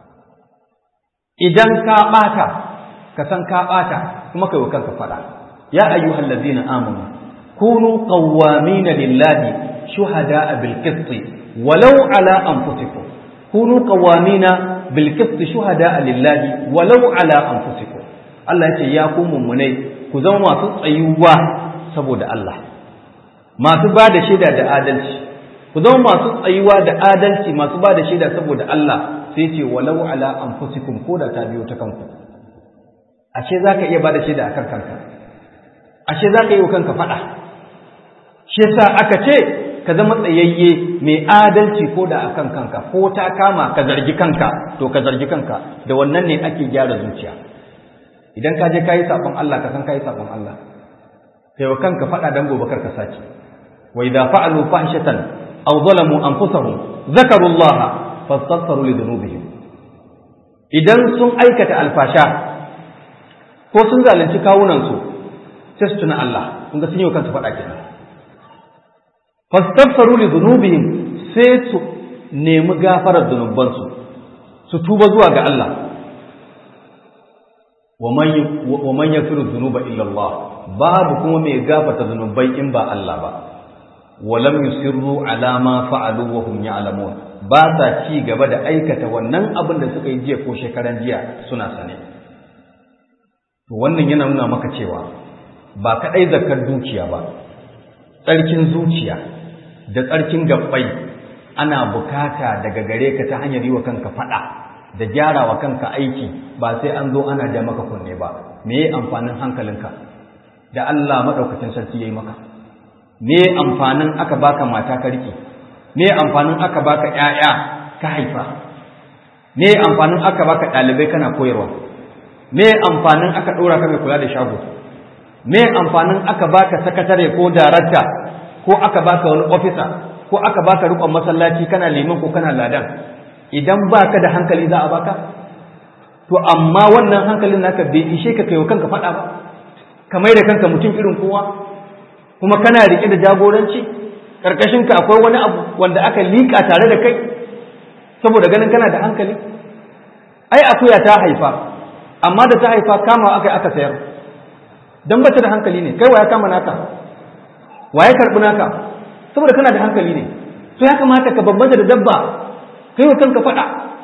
idan ka ɓata ka san ka ɓata kuma kai wa kanka faɗa ya ayyuhal ladzina amanu kunu qawwamina lillahi shuhada'a bil qisti walau ala anfusikum kunu qawwamina bil qisti shuhada'a lillahi walau ala anfusikum Allah yace ya ku mummunai ku zama masu tsayuwa saboda Allah masu ba da shaida da adalci ku zama masu tsayuwa da adalci masu ba da shaida saboda Allah sai ce walau ala anfusikum ko da ta biyo ta kanku ashe zaka iya bada shaida akan kanka ashe zaka yi wa kanka fada shi yasa aka ce ka zama tsayayye mai adalci ko da akan kanka ko ta kama ka zargi kanka to ka zargi kanka da wannan ne ake gyara zuciya idan ka je kayi sabon Allah ka san kayi sabon Allah kai wa kanka fada dan gobe kar ka saki wa idza fa'alu fahshatan aw zalamu anfusahum zakarullaha fastaghfiru li dhunubihim idan sun aikata alfasha ko sun zalunci kawunan su sai su tuna Allah kun ga sun yi kansu faɗa kenan fastaghfiru li dhunubihim sai su nemi gafarar zunuban su su tuba zuwa ga Allah wa man yafiru dhunuba illa Allah babu kuma mai gafarta zunubai in ba Allah ba walam yusirru ala ma fa'alu wa hum ya'lamun ba sa ci gaba da aikata wannan abin da suka yi jiya ko shekaran jiya suna sane to wannan yana nuna maka cewa ba kadai zakar dukiya ba tsarkin zuciya da tsarkin gabbai ana bukata daga gare ka ta hanyar yi wa kanka fada da gyara wa kanka aiki ba sai an zo ana ja maka kunne ba me amfanin hankalinka da Allah madaukakin sarki yayi maka me amfanin aka baka mata ka rike me amfanin aka baka ƴaƴa ka haifa me amfanin aka baka ɗalibai kana koyarwa me amfanin aka ɗora ka mai kula da shago me amfanin aka baka sakatare ko darakta ko aka baka wani ofisa ko aka baka rikon masallaci kana liman ko kana ladan idan baka da hankali za a baka to amma wannan hankalin naka bai ishe ka kai kanka faɗa ba ka mai da kanka mutum irin kowa kuma kana rike da jagoranci karkashin ka akwai wani abu wanda aka liƙa tare da kai saboda ganin kana da hankali ai akuya ta haifa amma da ta haifa kama aka aka sayar dan bata da hankali ne kai waya kama naka waye karbi naka saboda kana da hankali ne to ya kamata ka bambanta da dabba kai wa kanka faɗa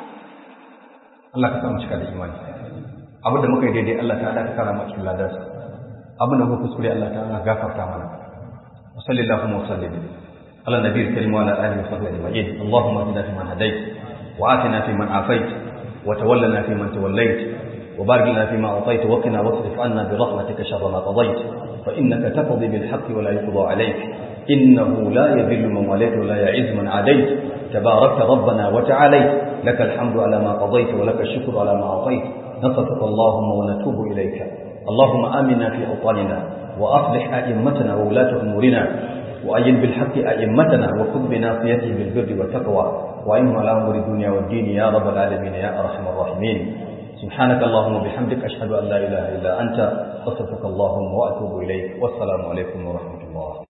Allah ka samu cika da imani abin da muka yi daidai Allah ta ka kara mu cikin ladarsa abin da muka kuskure Allah ta gafarta mana wa sallallahu wa sallim ala nabiyil karim wa ala alihi wa sahbihi ajma'in allahumma اهدنا فيمن هديت وآتنا فيمن عافيت وتولنا فيمن توليت وبارك لنا فيما أعطيت وقنا واصرف عنا برحمتك شر ما قضيت فإنك تقضي بالحق ولا يقضى عليك إنه لا يذل من وليت ولا يعز من عاديت تباركت ربنا وتعاليت لك الحمد على ما قضيت ولك الشكر على ما أعطيت نصفك اللهم ونتوب إليك اللهم آمنا في أوطاننا وأصلح أئمتنا وولاة أمورنا وأين بالحق أئمتنا وخذ بناصيته بالبر والتقوى وإنهم على أمر الدنيا والدين يا رب العالمين يا أرحم الراحمين سبحانك اللهم وبحمدك أشهد أن لا إله إلا أنت أستغفرك اللهم وأتوب إليك والسلام عليكم ورحمة الله